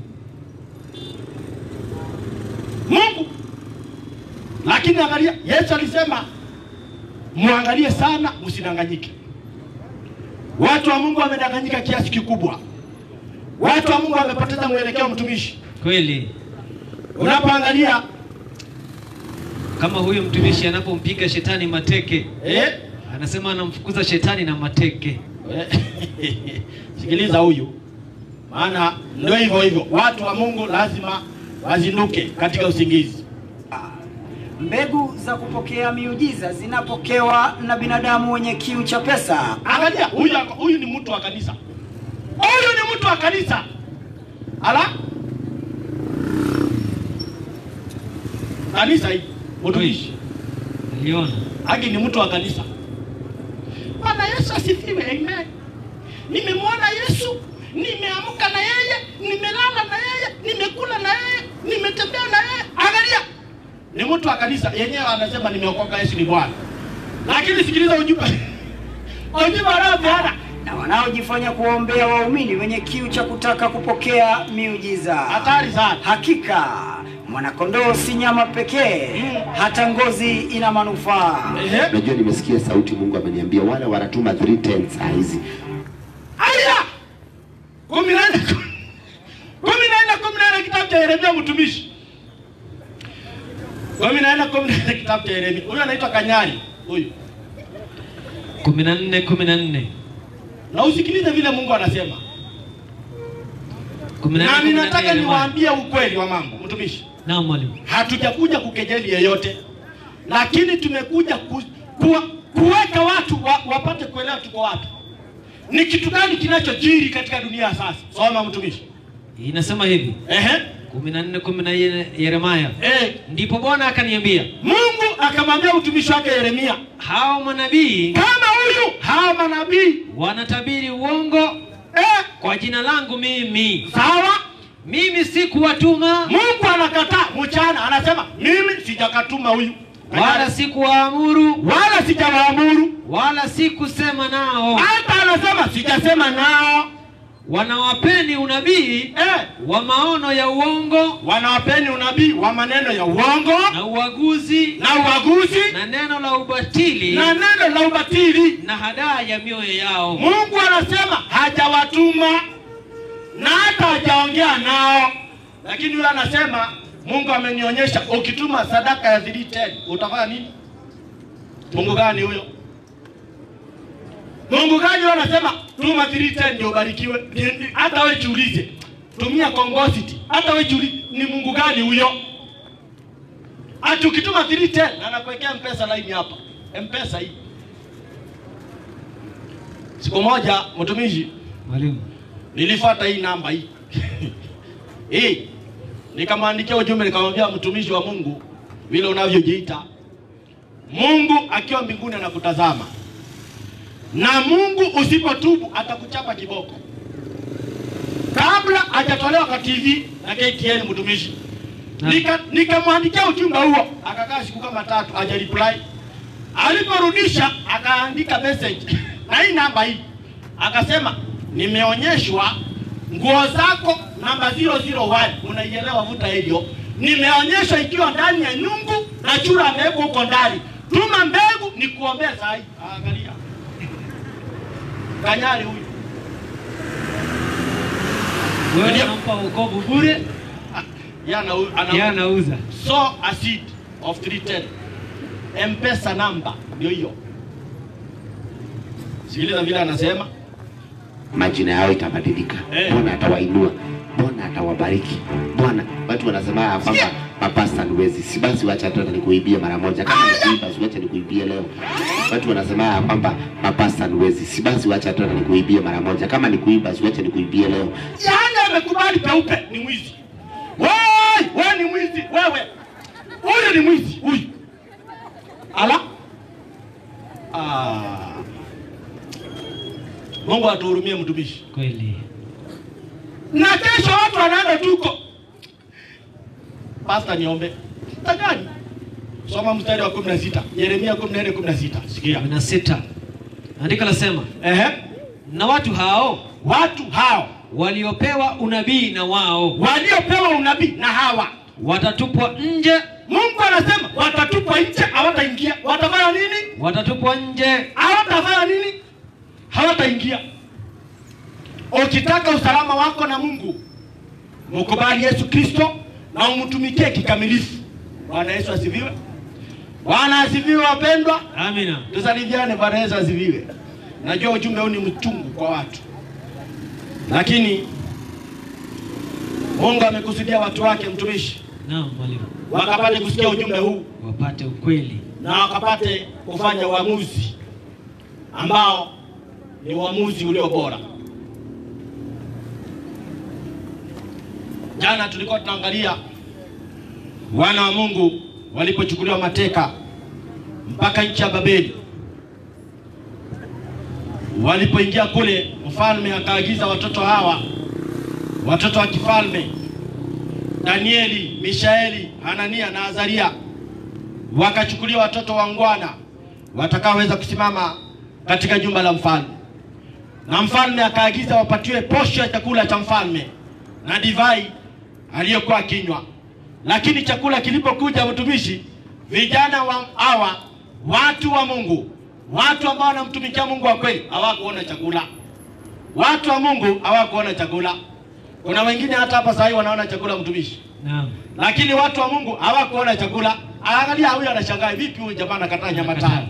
[SPEAKER 2] Mungu. Lakini angalia, Yesu alisema muangalie sana, msidanganyike. Watu wa Mungu wamedanganyika kiasi kikubwa. Watu wa Mungu wamepoteza mwelekeo. Mtumishi,
[SPEAKER 3] kweli
[SPEAKER 2] unapoangalia
[SPEAKER 3] kama huyo mtumishi anapompiga shetani mateke
[SPEAKER 2] eh,
[SPEAKER 3] anasema anamfukuza shetani na mateke
[SPEAKER 2] sikiliza huyu, maana ndio hivyo hivyo. Watu wa Mungu lazima wazinduke katika usingizi.
[SPEAKER 8] Mbegu za kupokea miujiza zinapokewa na binadamu wenye kiu cha pesa.
[SPEAKER 2] Angalia huyu, huyu ni mtu wa kanisa, huyu ni mtu wa kanisa. Ala, kanisa hii mtumishi
[SPEAKER 3] niliona
[SPEAKER 2] haki ni mtu wa kanisa. Bwana Yesu asifiwe, amen. Nimemwona Yesu, nimeamka na yeye, nimelala na yeye, nimekula na yeye, nimetembea na yeye. Angalia, ni mtu wa kanisa yenyewe anasema nimeokoka, Yesu ni Bwana. lakini sikiliza ujumbe ujumbe wanaopeana
[SPEAKER 8] na wanaojifanya kuwaombea waumini wenye kiu cha kutaka kupokea miujiza.
[SPEAKER 2] hatari sana.
[SPEAKER 8] Hakika mwanakondoo si nyama pekee, hata ngozi ina manufaa.
[SPEAKER 2] Ehe.
[SPEAKER 9] Unajua, nimesikia sauti, Mungu ameniambia wale wanatuma three ten saa hizi.
[SPEAKER 2] Aya! kumi na nne kumi na nne kumi na nne kitabu cha Yeremia mtumishi kumi na nne kumi na nne kitabu cha Yeremia. Huyu anaitwa Kanyari huyu,
[SPEAKER 3] kumi na nne kumi na nne
[SPEAKER 2] na usikilize vile Mungu anasema,
[SPEAKER 3] kumi na
[SPEAKER 2] na
[SPEAKER 3] nne kumi na nne
[SPEAKER 2] ninataka
[SPEAKER 3] Yeremia.
[SPEAKER 2] niwaambie ukweli wa mambo mtumishi.
[SPEAKER 3] Naam mwalimu.
[SPEAKER 2] hatujakuja kukejeli yeyote, lakini tumekuja ku, kuwa, kuweka watu wa, wapate kuelewa tuko wapi, ni kitu gani kinachojiri katika dunia sasa. Soma mtumishi.
[SPEAKER 3] Inasema hivi
[SPEAKER 2] Ehe.
[SPEAKER 3] kumi na nne kumi na nne Yeremia.
[SPEAKER 2] Eh,
[SPEAKER 3] Ndipo Bwana akaniambia
[SPEAKER 2] Mungu akamwambia mtumishi wake Yeremia,
[SPEAKER 3] hao manabii
[SPEAKER 2] kama huyu hawa manabii
[SPEAKER 3] wanatabiri uongo
[SPEAKER 2] eh,
[SPEAKER 3] kwa jina langu mimi,
[SPEAKER 2] sawa.
[SPEAKER 3] mimi sikuwatuma
[SPEAKER 2] Mungu anakataa mchana, anasema mimi sijakatuma huyu
[SPEAKER 3] wala sikuwaamuru
[SPEAKER 2] wala sijawaamuru,
[SPEAKER 3] wala sikusema nao,
[SPEAKER 2] hata anasema sijasema nao
[SPEAKER 3] wanawapeni unabii
[SPEAKER 2] eh,
[SPEAKER 3] wa maono ya uongo
[SPEAKER 2] wanawapeni unabii wa maneno ya uongo
[SPEAKER 3] na uaguzi
[SPEAKER 2] na uaguzi
[SPEAKER 3] na neno la ubatili
[SPEAKER 2] na neno la ubatili.
[SPEAKER 3] na hadaa ya mioyo yao.
[SPEAKER 2] Mungu anasema hajawatuma na hata hajaongea nao, lakini yule anasema Mungu amenionyesha ukituma sadaka ya 310 utafanya nini? Mungu gani huyo? Mungu gani huyo anasema tuma 310 ndio ubarikiwe? Ni- ni- Hata wewe jiulize, tumia kongosity. Hata wewe jiulize, ni Mungu gani huyo? Ati ukituma 310 na anakuwekea mpesa line hapa, mpesa hii. Siku moja mtumishi
[SPEAKER 3] Mwalimu,
[SPEAKER 2] nilifuata hii namba hii hii, nikamwandikia ujumbe, nikamwambia mtumishi wa Mungu vile unavyojiita, Mungu akiwa mbinguni anakutazama, na Mungu usipotubu atakuchapa kiboko. Kabla hajatolewa kwa TV na KTN mtumishi, nika nikamwandikia ujumbe huo, akakaa siku kama tatu haja reply. Aliporudisha akaandika message na hii namba hii, akasema nimeonyeshwa nguo zako namba 001 unaielewa, vuta hivyo. Nimeonyeshwa ikiwa ndani ya nyungu na chura amewekwa huko ndani, tuma mbegu ni kuombea saa hii. Angalia Kanyari huyu
[SPEAKER 3] wewe
[SPEAKER 2] Ndio.
[SPEAKER 3] unampa wokovu bure,
[SPEAKER 2] Yeye ana- ana-
[SPEAKER 3] yeye anauza.
[SPEAKER 2] so a seed of 310 mpesa namba ndio hiyo sikiliza vile anasema
[SPEAKER 9] majina yao itabadilika.
[SPEAKER 2] Eh.
[SPEAKER 9] Bwana atawainua, Bwana atawabariki. Bwana, watu wanasema ya kwamba mapasta ni wezi, si basi wacha hata nikuibie mara moja. Kama ni kuiba, si wacha nikuibie leo. Watu wanasema ya kwamba mapasta ni wezi, si basi wacha hata nikuibie mara moja. Kama ni kuiba, si wacha nikuibie leo.
[SPEAKER 2] yaani amekubali peupe ni mwizi Woi, wewe ni mwizi wewe huyu ni mwizi huyu ala ah. mungu atuhurumie mtumishi
[SPEAKER 3] Kweli.
[SPEAKER 2] na kesho watu wanaenda tuko pasta niombe takani soma mstari wa 16 yeremia 14 16 sikia
[SPEAKER 3] kumi na sita andiko lasema
[SPEAKER 2] Ehe.
[SPEAKER 3] na watu hao
[SPEAKER 2] watu hao
[SPEAKER 3] waliopewa unabii na wao
[SPEAKER 2] waliopewa unabii na hawa
[SPEAKER 3] watatupwa nje,
[SPEAKER 2] mungu anasema watatupwa nje hawataingia watafanya nini
[SPEAKER 3] watatupwa nje.
[SPEAKER 2] hawatafanya nini hawataingia ukitaka usalama wako na mungu mkubali yesu kristo na umtumikie kikamilifu bwana yesu asifiwe bwana asifiwe wapendwa
[SPEAKER 3] Amina.
[SPEAKER 2] tusalimiane bwana yesu asifiwe najua ujumbe huu ni mchungu kwa watu lakini mungu amekusudia watu wake mtumishi
[SPEAKER 3] Naam mwalimu,
[SPEAKER 2] wakapate kusikia ujumbe huu
[SPEAKER 3] wapate ukweli.
[SPEAKER 2] na wakapate kufanya uamuzi ambao ni uamuzi ulio bora. Jana tulikuwa tunaangalia wana wa Mungu walipochukuliwa mateka mpaka nchi ya Babeli. Walipoingia kule, mfalme akaagiza watoto hawa, watoto wa kifalme, Danieli, Mishaeli, Hanania na Azaria wakachukuliwa watoto wangwana watakaoweza kusimama katika jumba la mfalme. Na mfalme akaagiza wapatiwe posho ya chakula cha mfalme na divai aliyokuwa akinywa. Lakini chakula kilipokuja, mtumishi, vijana wa hawa watu wa Mungu, watu ambao wanamtumikia Mungu wa kweli, hawakuona chakula. Watu wa Mungu hawakuona chakula. Kuna wengine hata hapa sasa hivi wanaona chakula, mtumishi,
[SPEAKER 3] Naam.
[SPEAKER 2] lakini watu wa Mungu hawakuona chakula. Angalia huyu anashangaa, vipi huyu jamaa anakataa nyama tano?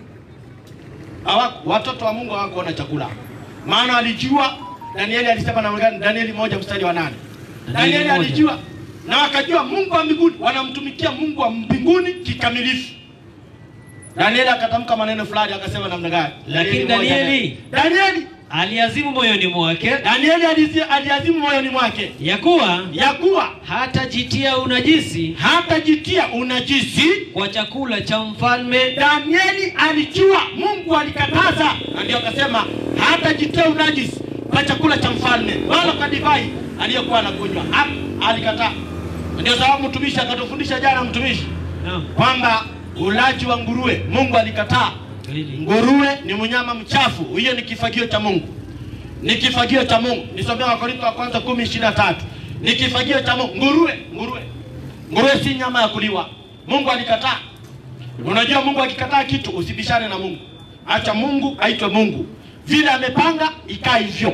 [SPEAKER 2] Hawaku, watoto wa Mungu hawakuona chakula, maana alijua. Danieli alisema namna gani? Danieli moja mstari wa nane.
[SPEAKER 3] Danieli
[SPEAKER 2] Danieli
[SPEAKER 3] moja.
[SPEAKER 2] alijua na wakajua Mungu wa mbinguni, wanamtumikia Mungu wa mbinguni kikamilifu. Danieli akatamka maneno fulani, akasema namna gani?
[SPEAKER 3] Lakini
[SPEAKER 2] moja
[SPEAKER 3] Danieli-
[SPEAKER 2] nane. Danieli
[SPEAKER 3] Aliazimu moyoni mwake
[SPEAKER 2] Danieli alizi- aliazimu moyoni mwake
[SPEAKER 3] ya kuwa
[SPEAKER 2] ya kuwa
[SPEAKER 3] hatajitia unajisi
[SPEAKER 2] hatajitia unajisi.
[SPEAKER 3] kwa chakula cha mfalme
[SPEAKER 2] Danieli alijua Mungu alikataza, na ndio akasema hatajitia unajisi kwa chakula cha mfalme wala kwa divai aliyokuwa anakunywa. Ha- Alikataa. Ndio sababu mtumishi akatufundisha jana, mtumishi
[SPEAKER 3] Naam.
[SPEAKER 2] kwamba ulaji wa nguruwe Mungu alikataa.
[SPEAKER 3] Kweli.
[SPEAKER 2] Nguruwe ni mnyama mchafu, hiyo ni kifagio cha Mungu, ni kifagio cha Mungu. Nisomea Wakorintho wa kwanza kumi ishirini na tatu ni kifagio cha Mungu. Nguruwe, nguruwe, nguruwe si nyama ya kuliwa. Mungu alikataa. Unajua, Mungu akikataa kitu usibishane na Mungu, acha Mungu aitwe Mungu. Vile amepanga ikaa hivyo,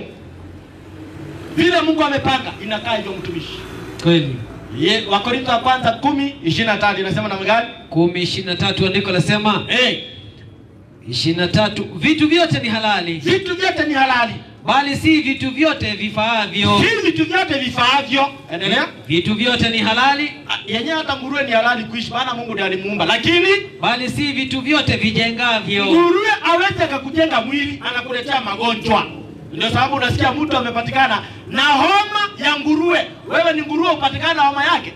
[SPEAKER 2] vile Mungu amepanga inakaa hivyo, mtumishi.
[SPEAKER 3] Kweli.
[SPEAKER 2] Ye, Wakorintho wa kwanza kumi ishirini na tatu inasema namna gani?
[SPEAKER 3] kumi ishirini na tatu andiko lasema
[SPEAKER 2] Hey,
[SPEAKER 3] ishirini na tatu vitu vyote ni halali
[SPEAKER 2] vitu vyote ni halali
[SPEAKER 3] bali si vitu vyote vifaavyo
[SPEAKER 2] si vitu vyote vifaavyo. Endelea.
[SPEAKER 3] vitu vyote ni halali
[SPEAKER 2] Ah, Yenyewe hata nguruwe ni halali kuishi, maana Mungu ndiye alimuumba, lakini
[SPEAKER 3] bali si vitu vyote vijengavyo
[SPEAKER 2] nguruwe aweze akakujenga mwili, anakuletea magonjwa. Ndio sababu unasikia mtu amepatikana na homa ya nguruwe. Wewe ni nguruwe, upatikana na homa yake,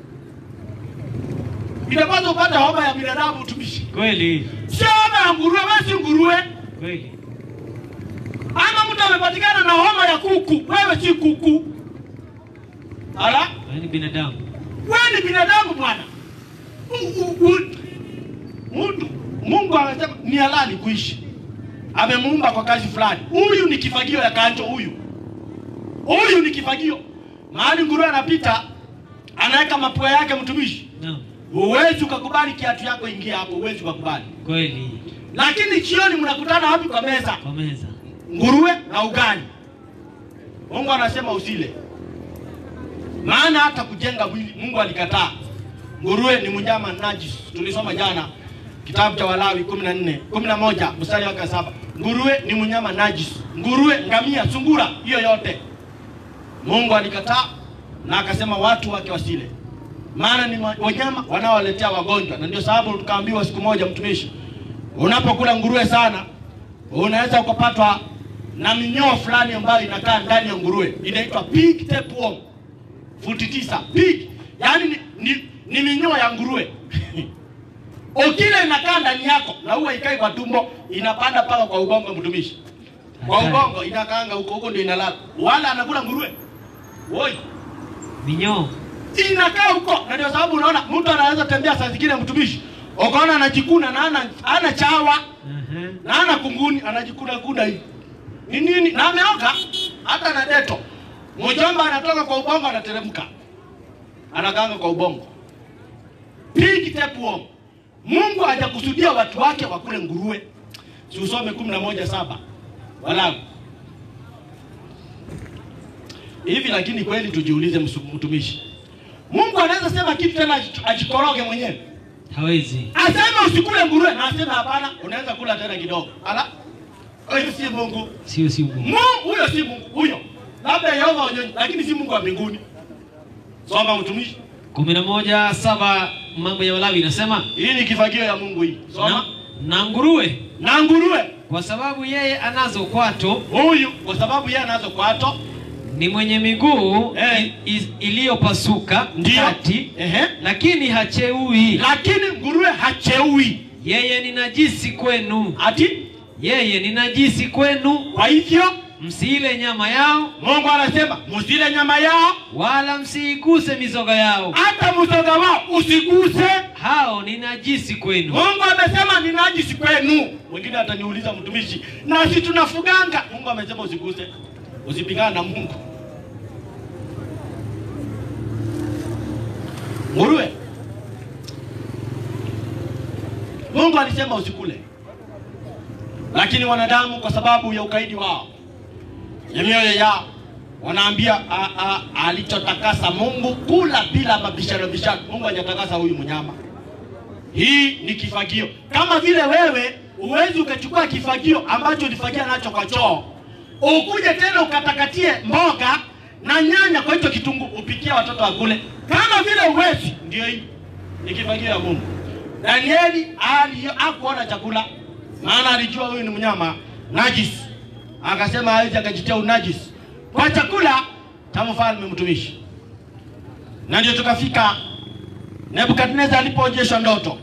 [SPEAKER 2] inapaswa upate homa ya binadamu, utumishi,
[SPEAKER 3] kweli
[SPEAKER 2] sio homa ya nguruwe. Wewe si nguruwe.
[SPEAKER 3] kweli
[SPEAKER 2] Ama mtu amepatikana na homa ya kuku, wewe si kuku. Ala,
[SPEAKER 3] yaani binadamu
[SPEAKER 2] wewe ni binadamu bwana. U- u- u- Mtu Mungu amesema ni halali kuishi, amemuumba kwa kazi fulani. Huyu ni kifagio ya kanjo, huyu huyu ni kifagio. Mahali nguruwe anapita, anaweka mapua yake, mtumishi,
[SPEAKER 3] Naam.
[SPEAKER 2] huwezi ukakubali kiatu yako ingia hapo, huwezi ukakubali.
[SPEAKER 3] kweli
[SPEAKER 2] Lakini jioni mnakutana wapi? Kwa meza
[SPEAKER 3] kwa meza
[SPEAKER 2] nguruwe na ugali. Mungu anasema usile, maana hata kujenga mwili Mungu alikataa. Nguruwe ni mnyama najis, tulisoma jana kitabu cha Walawi 14 11 mstari wake wa saba. Nguruwe ni mnyama najis, nguruwe, ngamia, sungura, hiyo yote Mungu alikataa na akasema watu wake wasile, maana ni ma- wanyama wanaowaletea wagonjwa, na ndio sababu tukaambiwa siku moja, mtumishi, unapokula nguruwe sana unaweza ukapatwa na minyoo fulani ambayo inakaa ndani ya nguruwe inaitwa pig tapeworm, futi tisa pig, yaani ni, ni, ni minyoo ya nguruwe ukile inakaa ndani yako na huwa ikai kwa tumbo, inapanda mpaka kwa ubongo, mtumishi, kwa
[SPEAKER 3] Hatari.
[SPEAKER 2] ubongo inakaanga huko huko, ndio inalala. Wala anakula nguruwe woi,
[SPEAKER 3] minyoo
[SPEAKER 2] inakaa huko, na ndio sababu unaona mtu anaweza tembea saa zingine, mtumishi, ukaona anajikuna na ana, ana chawa
[SPEAKER 3] Ehe.
[SPEAKER 2] na ana kunguni anajikuna kuna hivi ni nini, na ameoga hata na deto. Mjomba anatoka kwa ubongo anateremka, anakaanga kwa ubongo. Pig tapeworm. Mungu hajakusudia watu wake wakule nguruwe. Si usome kumi na moja saba Walawi hivi. Lakini kweli tujiulize, msu- mtumishi, Mungu anaweza sema kitu tena aji- ajikoroge mwenyewe
[SPEAKER 3] hawezi
[SPEAKER 2] aseme usikule nguruwe na aseme hapana, unaweza kula tena kidogo. Ala, huyo si Mungu.
[SPEAKER 3] sio si Mungu.
[SPEAKER 2] Mungu huyo si Mungu huyo, labda Yehova wanyonyi, lakini si Mungu wa mbinguni. Soma mtumishi,
[SPEAKER 3] kumi na moja saba mambo ya Walawi inasema
[SPEAKER 2] hii ni kifagio ya Mungu hii.
[SPEAKER 3] na,
[SPEAKER 2] Soma
[SPEAKER 3] na nguruwe
[SPEAKER 2] na nguruwe
[SPEAKER 3] kwa sababu yeye anazo kwato
[SPEAKER 2] huyu, kwa sababu yeye anazo kwato,
[SPEAKER 3] ni mwenye miguu
[SPEAKER 2] Eh.
[SPEAKER 3] i- i- iliyopasuka
[SPEAKER 2] ndio
[SPEAKER 3] kati
[SPEAKER 2] ehe,
[SPEAKER 3] lakini hacheui
[SPEAKER 2] lakini nguruwe hacheui
[SPEAKER 3] yeye ni najisi kwenu
[SPEAKER 2] ati.
[SPEAKER 3] yeye ni najisi kwenu
[SPEAKER 2] Kwa hivyo
[SPEAKER 3] msiile nyama yao
[SPEAKER 2] Mungu anasema msile nyama yao,
[SPEAKER 3] wala msiiguse mizoga yao
[SPEAKER 2] hata mzoga wao usiguse,
[SPEAKER 3] hao ni najisi kwenu.
[SPEAKER 2] Mungu amesema ni najisi kwenu. Mwingine ataniuliza mtumishi, na si tunafuganga? Mungu amesema usiguse, usipingane na Mungu. Nguruwe, Mungu alisema usikule, lakini wanadamu kwa sababu ya ukaidi wao ya mioyo yao wanaambia "A- a- alichotakasa Mungu kula bila mabishano bishano. Mungu hajatakasa huyu mnyama. Hii ni kifagio. Kama vile wewe huwezi ukachukua kifagio ambacho ulifagia nacho kwa choo ukuje tena ukatakatie mboga na nyanya kwa hicho kitunguu upikie watoto wakule, kama vile uwezi. Ndio hii ni kifagio ya Mungu. Danieli ali- hakuona chakula, maana alijua huyu ni mnyama najisi, akasema hawezi akajitia unajisi kwa chakula cha mfalme mtumishi, na ndio tukafika Nebukadneza alipoonyeshwa ndoto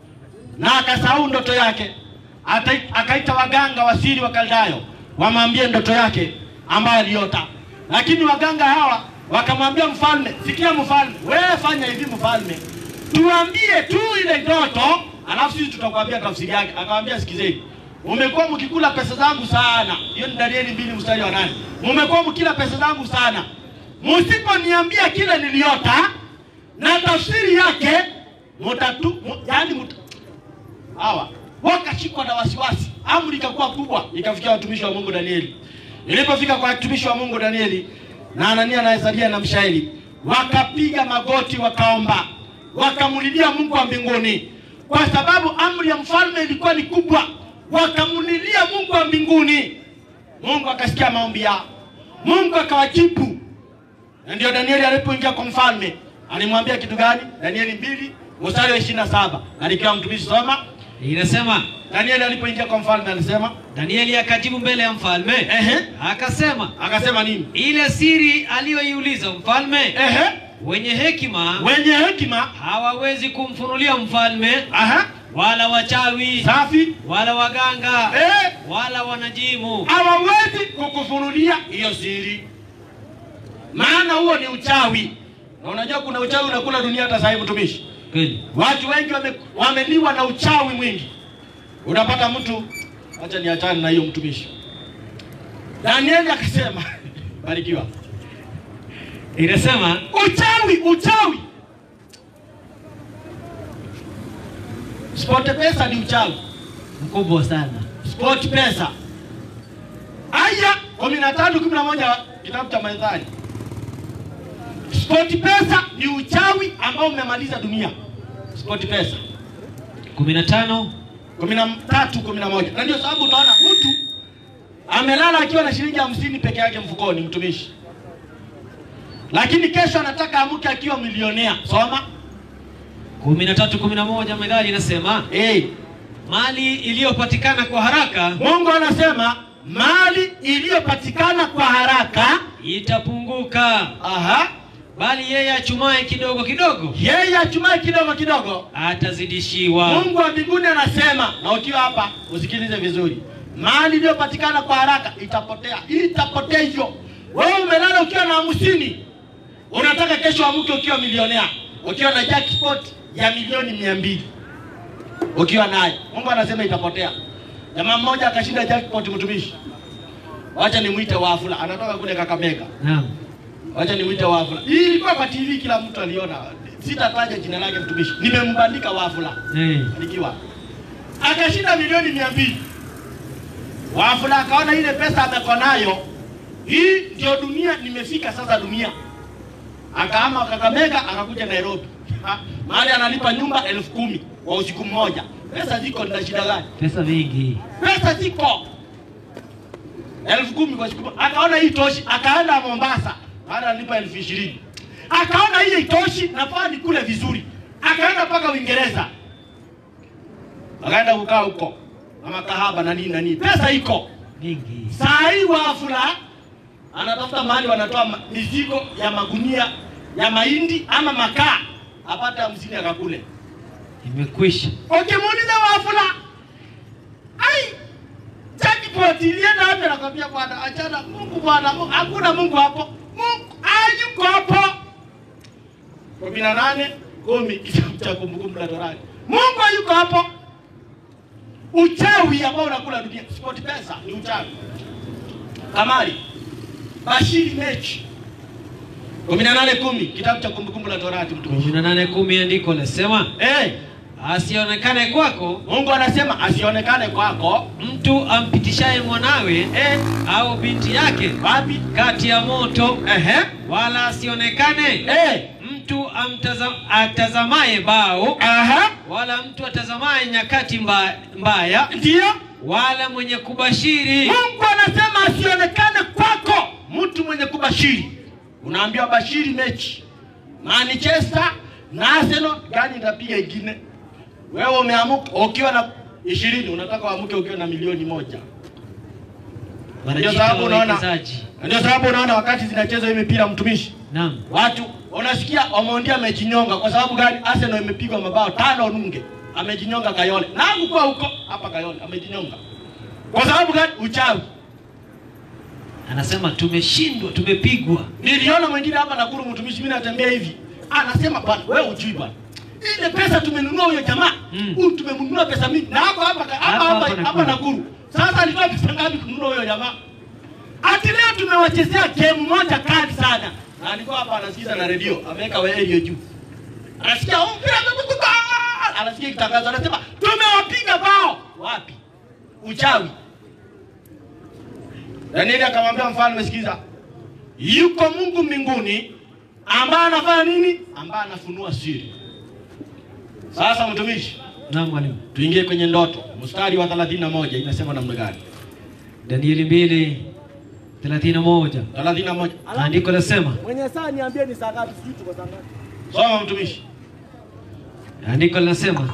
[SPEAKER 2] na akasahau ndoto yake, ata- akaita waganga wasiri wa Kaldayo wamwambie ndoto yake ambayo aliota, lakini waganga hawa wakamwambia mfalme, sikia mfalme, wewe fanya hivi mfalme, tuambie tu ile ndoto, alafu sisi tutakwambia tafsiri yake. Akamwambia, sikizeni, mumekuwa mkikula pesa zangu sana. Hiyo ni Danieli mbili mstari wa nane. Mumekuwa mkila pesa zangu sana, msiponiambia kile niliota na tafsiri yake mutatu, mu, yani mut, hawa wakashikwa na wasiwasi, amri ikakuwa kubwa, ikafikia watumishi wa Mungu Danieli. Ilipofika kwa watumishi wa Mungu Danieli na Anania na Azaria na Mishaeli, wakapiga magoti, wakaomba, wakamulilia Mungu wa mbinguni, kwa sababu amri ya mfalme ilikuwa ni kubwa. Wakamulilia Mungu wa mbinguni, Mungu akasikia maombi yao, Mungu akawajibu na ndio Danieli alipoingia kwa mfalme alimwambia kitu gani? Danieli mbili mstari wa ishirini na saba alikiwa mtumishi soma.
[SPEAKER 3] Inasema
[SPEAKER 2] Danieli alipoingia kwa mfalme alisema,
[SPEAKER 3] Danieli akajibu mbele ya mfalme
[SPEAKER 2] ehe,
[SPEAKER 3] akasema,
[SPEAKER 2] akasema nini?
[SPEAKER 3] ile siri aliyoiuliza mfalme,
[SPEAKER 2] Ehe,
[SPEAKER 3] wenye hekima
[SPEAKER 2] wenye hekima,
[SPEAKER 3] hawawezi kumfunulia mfalme,
[SPEAKER 2] aha,
[SPEAKER 3] wala wachawi,
[SPEAKER 2] safi,
[SPEAKER 3] wala waganga,
[SPEAKER 2] eh,
[SPEAKER 3] wala wanajimu.
[SPEAKER 2] hawawezi kukufunulia hiyo siri, maana huo ni uchawi. Na unajua kuna uchawi unakula dunia hata sasa hivi, mtumishi.
[SPEAKER 3] Kweli.
[SPEAKER 2] Watu wengi wame, wameliwa na uchawi mwingi. Unapata mtu, acha niachane na hiyo mtumishi. Danieli akasema barikiwa,
[SPEAKER 3] Inasema
[SPEAKER 2] uchawi uchawi, sport pesa ni uchawi,
[SPEAKER 3] mkubwa sana.
[SPEAKER 2] sport pesa. Aya kumi na tatu kumi na moja kitabu cha Methali. Sport pesa ni uchawi ambao umemaliza dunia. Sport pesa
[SPEAKER 3] kumi na tano
[SPEAKER 2] kumi na tatu kumi na moja na ndio sababu utaona mtu amelala akiwa na shilingi hamsini peke yake mfukoni, mtumishi, lakini kesho anataka amke akiwa milionea. Soma
[SPEAKER 3] kumi na tatu kumi na moja Methali inasema
[SPEAKER 2] hey.
[SPEAKER 3] mali iliyopatikana kwa haraka
[SPEAKER 2] Mungu anasema mali iliyopatikana kwa haraka,
[SPEAKER 3] itapunguka,
[SPEAKER 2] aha,
[SPEAKER 3] bali yeye achumaye kidogo kidogo
[SPEAKER 2] yeye achumaye kidogo kidogo
[SPEAKER 3] atazidishiwa.
[SPEAKER 2] Mungu wa mbinguni anasema, na ukiwa hapa usikilize vizuri, mali iliyopatikana kwa haraka itapotea, itapotea hivyo. Wewe umelala ukiwa na hamsini, unataka kesho amke ukiwa milionea, ukiwa na jackpot ya milioni mia mbili ukiwa naye, Mungu anasema itapotea. Jamaa mmoja akashinda jackpot, mtumishi, wacha nimwite Wafula, anatoka kule Kakamega.
[SPEAKER 3] Naam.
[SPEAKER 2] Wacha nimwite Wafula. Hii ilikuwa kwa TV, kila mtu aliona. Sitataja jina lake mtumishi, nimembandika Wafula
[SPEAKER 3] Eh.
[SPEAKER 2] nikiwa akashinda milioni mia mbili. Wafula akaona ile pesa ameko nayo, hii ndio dunia, nimefika sasa dunia. Akaama Kakamega, akakuja Nairobi, Ha, mahali analipa nyumba elfu kumi kwa usiku mmoja. Pesa ziko, nina shida gani?
[SPEAKER 3] Pesa mingi.
[SPEAKER 2] Pesa ziko elfu kumi kwa siku moja. Akaona hii toshi, akaenda Mombasa, mahali analipa elfu ishirini. Akaona hii itoshi, nafaa nikule vizuri, akaenda mpaka Uingereza akaenda kukaa huko na makahaba na nini na nini, pesa iko.
[SPEAKER 3] Mingi.
[SPEAKER 2] Saa hii Wafula anatafuta mahali wanatoa ma- mizigo ya magunia ya mahindi ama makaa, apate hamsini akakule.
[SPEAKER 3] Imekwisha.
[SPEAKER 2] Ukimuuliza Wafula, ai jackpot ilienda wapi? Anakwambia bwana, achana Mungu bwana, Mungu- hakuna Mungu hapo, Mungu hayuko hapo. kumi na nane kumi kitabu cha Kumbukumbu la Torati. Mungu yuko hapo. Uchawi ambao unakula dunia, sport pesa ni uchawi. Kamari, bashiri mechi kumi na nane kumi kitabu cha Kumbukumbu la Torati mtumishi.
[SPEAKER 3] kumi na nane kumi andiko lasema
[SPEAKER 2] Eh,
[SPEAKER 3] asionekane kwako
[SPEAKER 2] Mungu anasema asionekane kwako
[SPEAKER 3] mtu ampitishaye mwanawe
[SPEAKER 2] eh,
[SPEAKER 3] au binti yake
[SPEAKER 2] wapi?
[SPEAKER 3] kati ya moto
[SPEAKER 2] Ehe,
[SPEAKER 3] wala asionekane
[SPEAKER 2] eh,
[SPEAKER 3] mtu amtaza, atazamaye bao
[SPEAKER 2] aha,
[SPEAKER 3] wala mtu atazamaye nyakati mba, mbaya
[SPEAKER 2] ndio
[SPEAKER 3] wala mwenye kubashiri
[SPEAKER 2] Mungu anasema asionekane kwako mtu mwenye kubashiri. Unaambiwa bashiri mechi Manchester na Arsenal, gani itapiga ingine? Wewe umeamuka ukiwa na ishirini, unataka uamuke ukiwa na milioni moja. Ndio
[SPEAKER 3] wanajiita
[SPEAKER 2] sababu unaona,
[SPEAKER 3] wawekezaji.
[SPEAKER 2] ndio sababu unaona wakati zinachezwa hii mipira, mtumishi,
[SPEAKER 3] Naam,
[SPEAKER 2] watu unasikia Omondi amejinyonga. Kwa sababu gani? Arsenal imepigwa mabao tano nunge, amejinyonga Kayole na hakukuwa huko hapa Kayole, amejinyonga kwa sababu gani? Uchawi.
[SPEAKER 3] anasema tumeshindwa, tumepigwa.
[SPEAKER 2] Niliona mwingine hapa Nakuru, mtumishi, mimi natembea hivi, anasema bwana, wewe ujui bwana, ile pesa tumenunua huyo jamaa
[SPEAKER 3] Mm.
[SPEAKER 2] huyu, tumemnunua pesa mingi na hapa hapa hapa
[SPEAKER 3] Hapa,
[SPEAKER 2] hapa
[SPEAKER 3] hapa
[SPEAKER 2] hapa
[SPEAKER 3] Nakuru.
[SPEAKER 2] Nakuru. Sasa alitoa pesa ngapi kununua huyo jamaa? Ati leo tumewachezea game moja kali sana, na alikuwa hapa anasikiza na redio, ameweka radio juu, anasikia "Oh, mpira umepigwa!" anasikia kitangazo, anasema tumewapiga bao. Wapi? Uchawi. Danieli akamwambia mfalme, sikiza, yuko Mungu mbinguni ambaye anafanya nini? Ambaye anafunua siri. Sasa mtumishi,
[SPEAKER 3] Naam mwalimu.
[SPEAKER 2] tuingie kwenye ndoto. Mstari wa 31 inasema namna gani?
[SPEAKER 3] Danieli mbili thelathini na moja
[SPEAKER 2] 31.
[SPEAKER 3] andiko lasema,
[SPEAKER 1] Mwenye saa niambie ni saa ngapi? Sijui tuko saa ngapi.
[SPEAKER 2] Soma mtumishi.
[SPEAKER 3] andiko linasema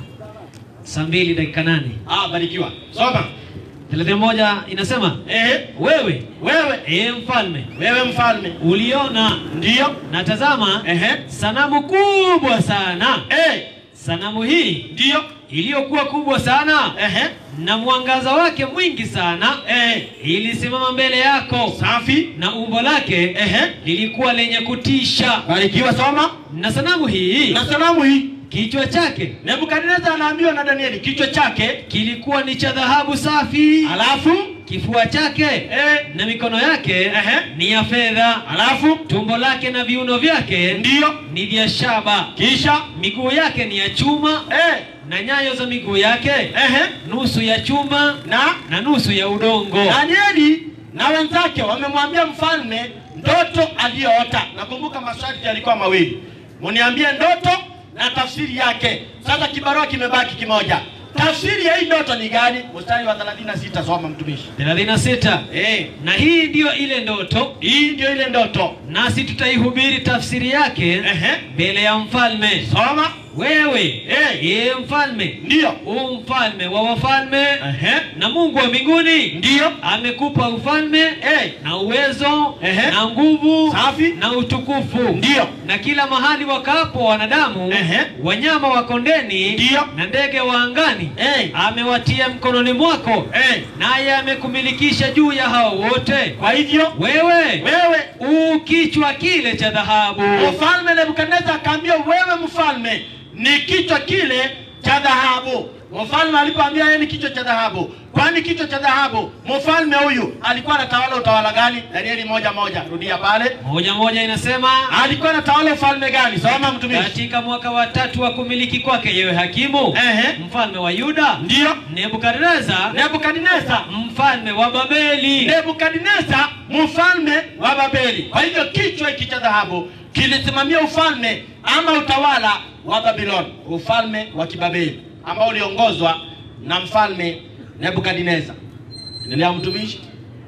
[SPEAKER 3] saa mbili dakika nane
[SPEAKER 2] Ah, barikiwa. Soma.
[SPEAKER 3] thelathini na moja inasema
[SPEAKER 2] Ehe,
[SPEAKER 3] wewe
[SPEAKER 2] wewe
[SPEAKER 3] ee mfalme
[SPEAKER 2] wewe mfalme.
[SPEAKER 3] uliona
[SPEAKER 2] Ndio.
[SPEAKER 3] na tazama
[SPEAKER 2] Ehe.
[SPEAKER 3] sanamu kubwa sana
[SPEAKER 2] Eh,
[SPEAKER 3] sanamu hii
[SPEAKER 2] ndio.
[SPEAKER 3] iliyokuwa kubwa sana
[SPEAKER 2] Ehe.
[SPEAKER 3] na mwangaza wake mwingi sana
[SPEAKER 2] Eh,
[SPEAKER 3] ilisimama mbele yako
[SPEAKER 2] safi.
[SPEAKER 3] na umbo lake
[SPEAKER 2] Ehe.
[SPEAKER 3] lilikuwa lenye kutisha
[SPEAKER 2] Barikiwa, soma.
[SPEAKER 3] na sanamu hii
[SPEAKER 2] Na sanamu hii
[SPEAKER 3] kichwa chake
[SPEAKER 2] Nebukadneza anaambiwa na Danieli kichwa chake,
[SPEAKER 3] kilikuwa ni cha dhahabu safi
[SPEAKER 2] alafu
[SPEAKER 3] kifua chake
[SPEAKER 2] eh,
[SPEAKER 3] na mikono yake
[SPEAKER 2] Ehe.
[SPEAKER 3] ni ya fedha
[SPEAKER 2] alafu
[SPEAKER 3] tumbo lake na viuno vyake
[SPEAKER 2] ndio,
[SPEAKER 3] ni vya shaba
[SPEAKER 2] kisha
[SPEAKER 3] miguu yake ni ya chuma
[SPEAKER 2] eh,
[SPEAKER 3] na nyayo za miguu yake
[SPEAKER 2] ehe,
[SPEAKER 3] nusu ya chuma
[SPEAKER 2] na
[SPEAKER 3] na nusu ya udongo
[SPEAKER 2] Danieli na wenzake wamemwambia mfalme ndoto aliyoota. Nakumbuka masharti yalikuwa mawili, muniambie ndoto na tafsiri yake. Sasa kibarua kimebaki kimoja. Tafsiri ya hii ndoto ni gani? Mstari wa 36, soma mtumishi.
[SPEAKER 3] 36
[SPEAKER 2] Eh,
[SPEAKER 3] na hii ndiyo ile ndoto
[SPEAKER 2] hii ndio ile ndoto.
[SPEAKER 3] nasi tutaihubiri tafsiri yake
[SPEAKER 2] Ehe,
[SPEAKER 3] mbele ya mfalme
[SPEAKER 2] soma.
[SPEAKER 3] wewe
[SPEAKER 2] Eh.
[SPEAKER 3] yeye mfalme
[SPEAKER 2] Ndio.
[SPEAKER 3] u mfalme wa wafalme
[SPEAKER 2] Ehe,
[SPEAKER 3] na mungu wa mbinguni
[SPEAKER 2] ndio.
[SPEAKER 3] amekupa ufalme
[SPEAKER 2] Eh,
[SPEAKER 3] na uwezo
[SPEAKER 2] Ehe.
[SPEAKER 3] na nguvu
[SPEAKER 2] Safi.
[SPEAKER 3] na utukufu
[SPEAKER 2] Ndio.
[SPEAKER 3] na kila mahali wakaapo wanadamu
[SPEAKER 2] Ehe.
[SPEAKER 3] wanyama wa kondeni
[SPEAKER 2] Ndio.
[SPEAKER 3] na ndege wa angani
[SPEAKER 2] Eh,
[SPEAKER 3] amewatia mkononi mwako
[SPEAKER 2] eh.
[SPEAKER 3] naye amekumilikisha juu ya hao wote
[SPEAKER 2] Kwa hivyo
[SPEAKER 3] wewe
[SPEAKER 2] wewe
[SPEAKER 3] u kichwa kile cha dhahabu
[SPEAKER 2] Mfalme Nebukadneza akaambia wewe mfalme ni kichwa kile cha dhahabu. Mfalme alipoambia yeye ni kichwa cha dhahabu, kwani kichwa cha dhahabu, mfalme huyu alikuwa anatawala utawala gani? Danieli moja moja, rudia pale.
[SPEAKER 3] moja moja inasema
[SPEAKER 2] Alikuwa anatawala ufalme gani? Soma mtumishi.
[SPEAKER 3] katika mwaka wa tatu wa kumiliki kwake yewe hakimu
[SPEAKER 2] Ehe,
[SPEAKER 3] mfalme wa yuda
[SPEAKER 2] ndio
[SPEAKER 3] nebukadneza
[SPEAKER 2] Nebukadneza,
[SPEAKER 3] mfalme wa babeli
[SPEAKER 2] Nebukadneza mfalme wa Babeli. Kwa hivyo kichwa hiki cha dhahabu kilisimamia ufalme ama utawala wa Babiloni, ufalme wa Kibabeli ambao uliongozwa na mfalme Nebukadneza. Endelea mtumishi.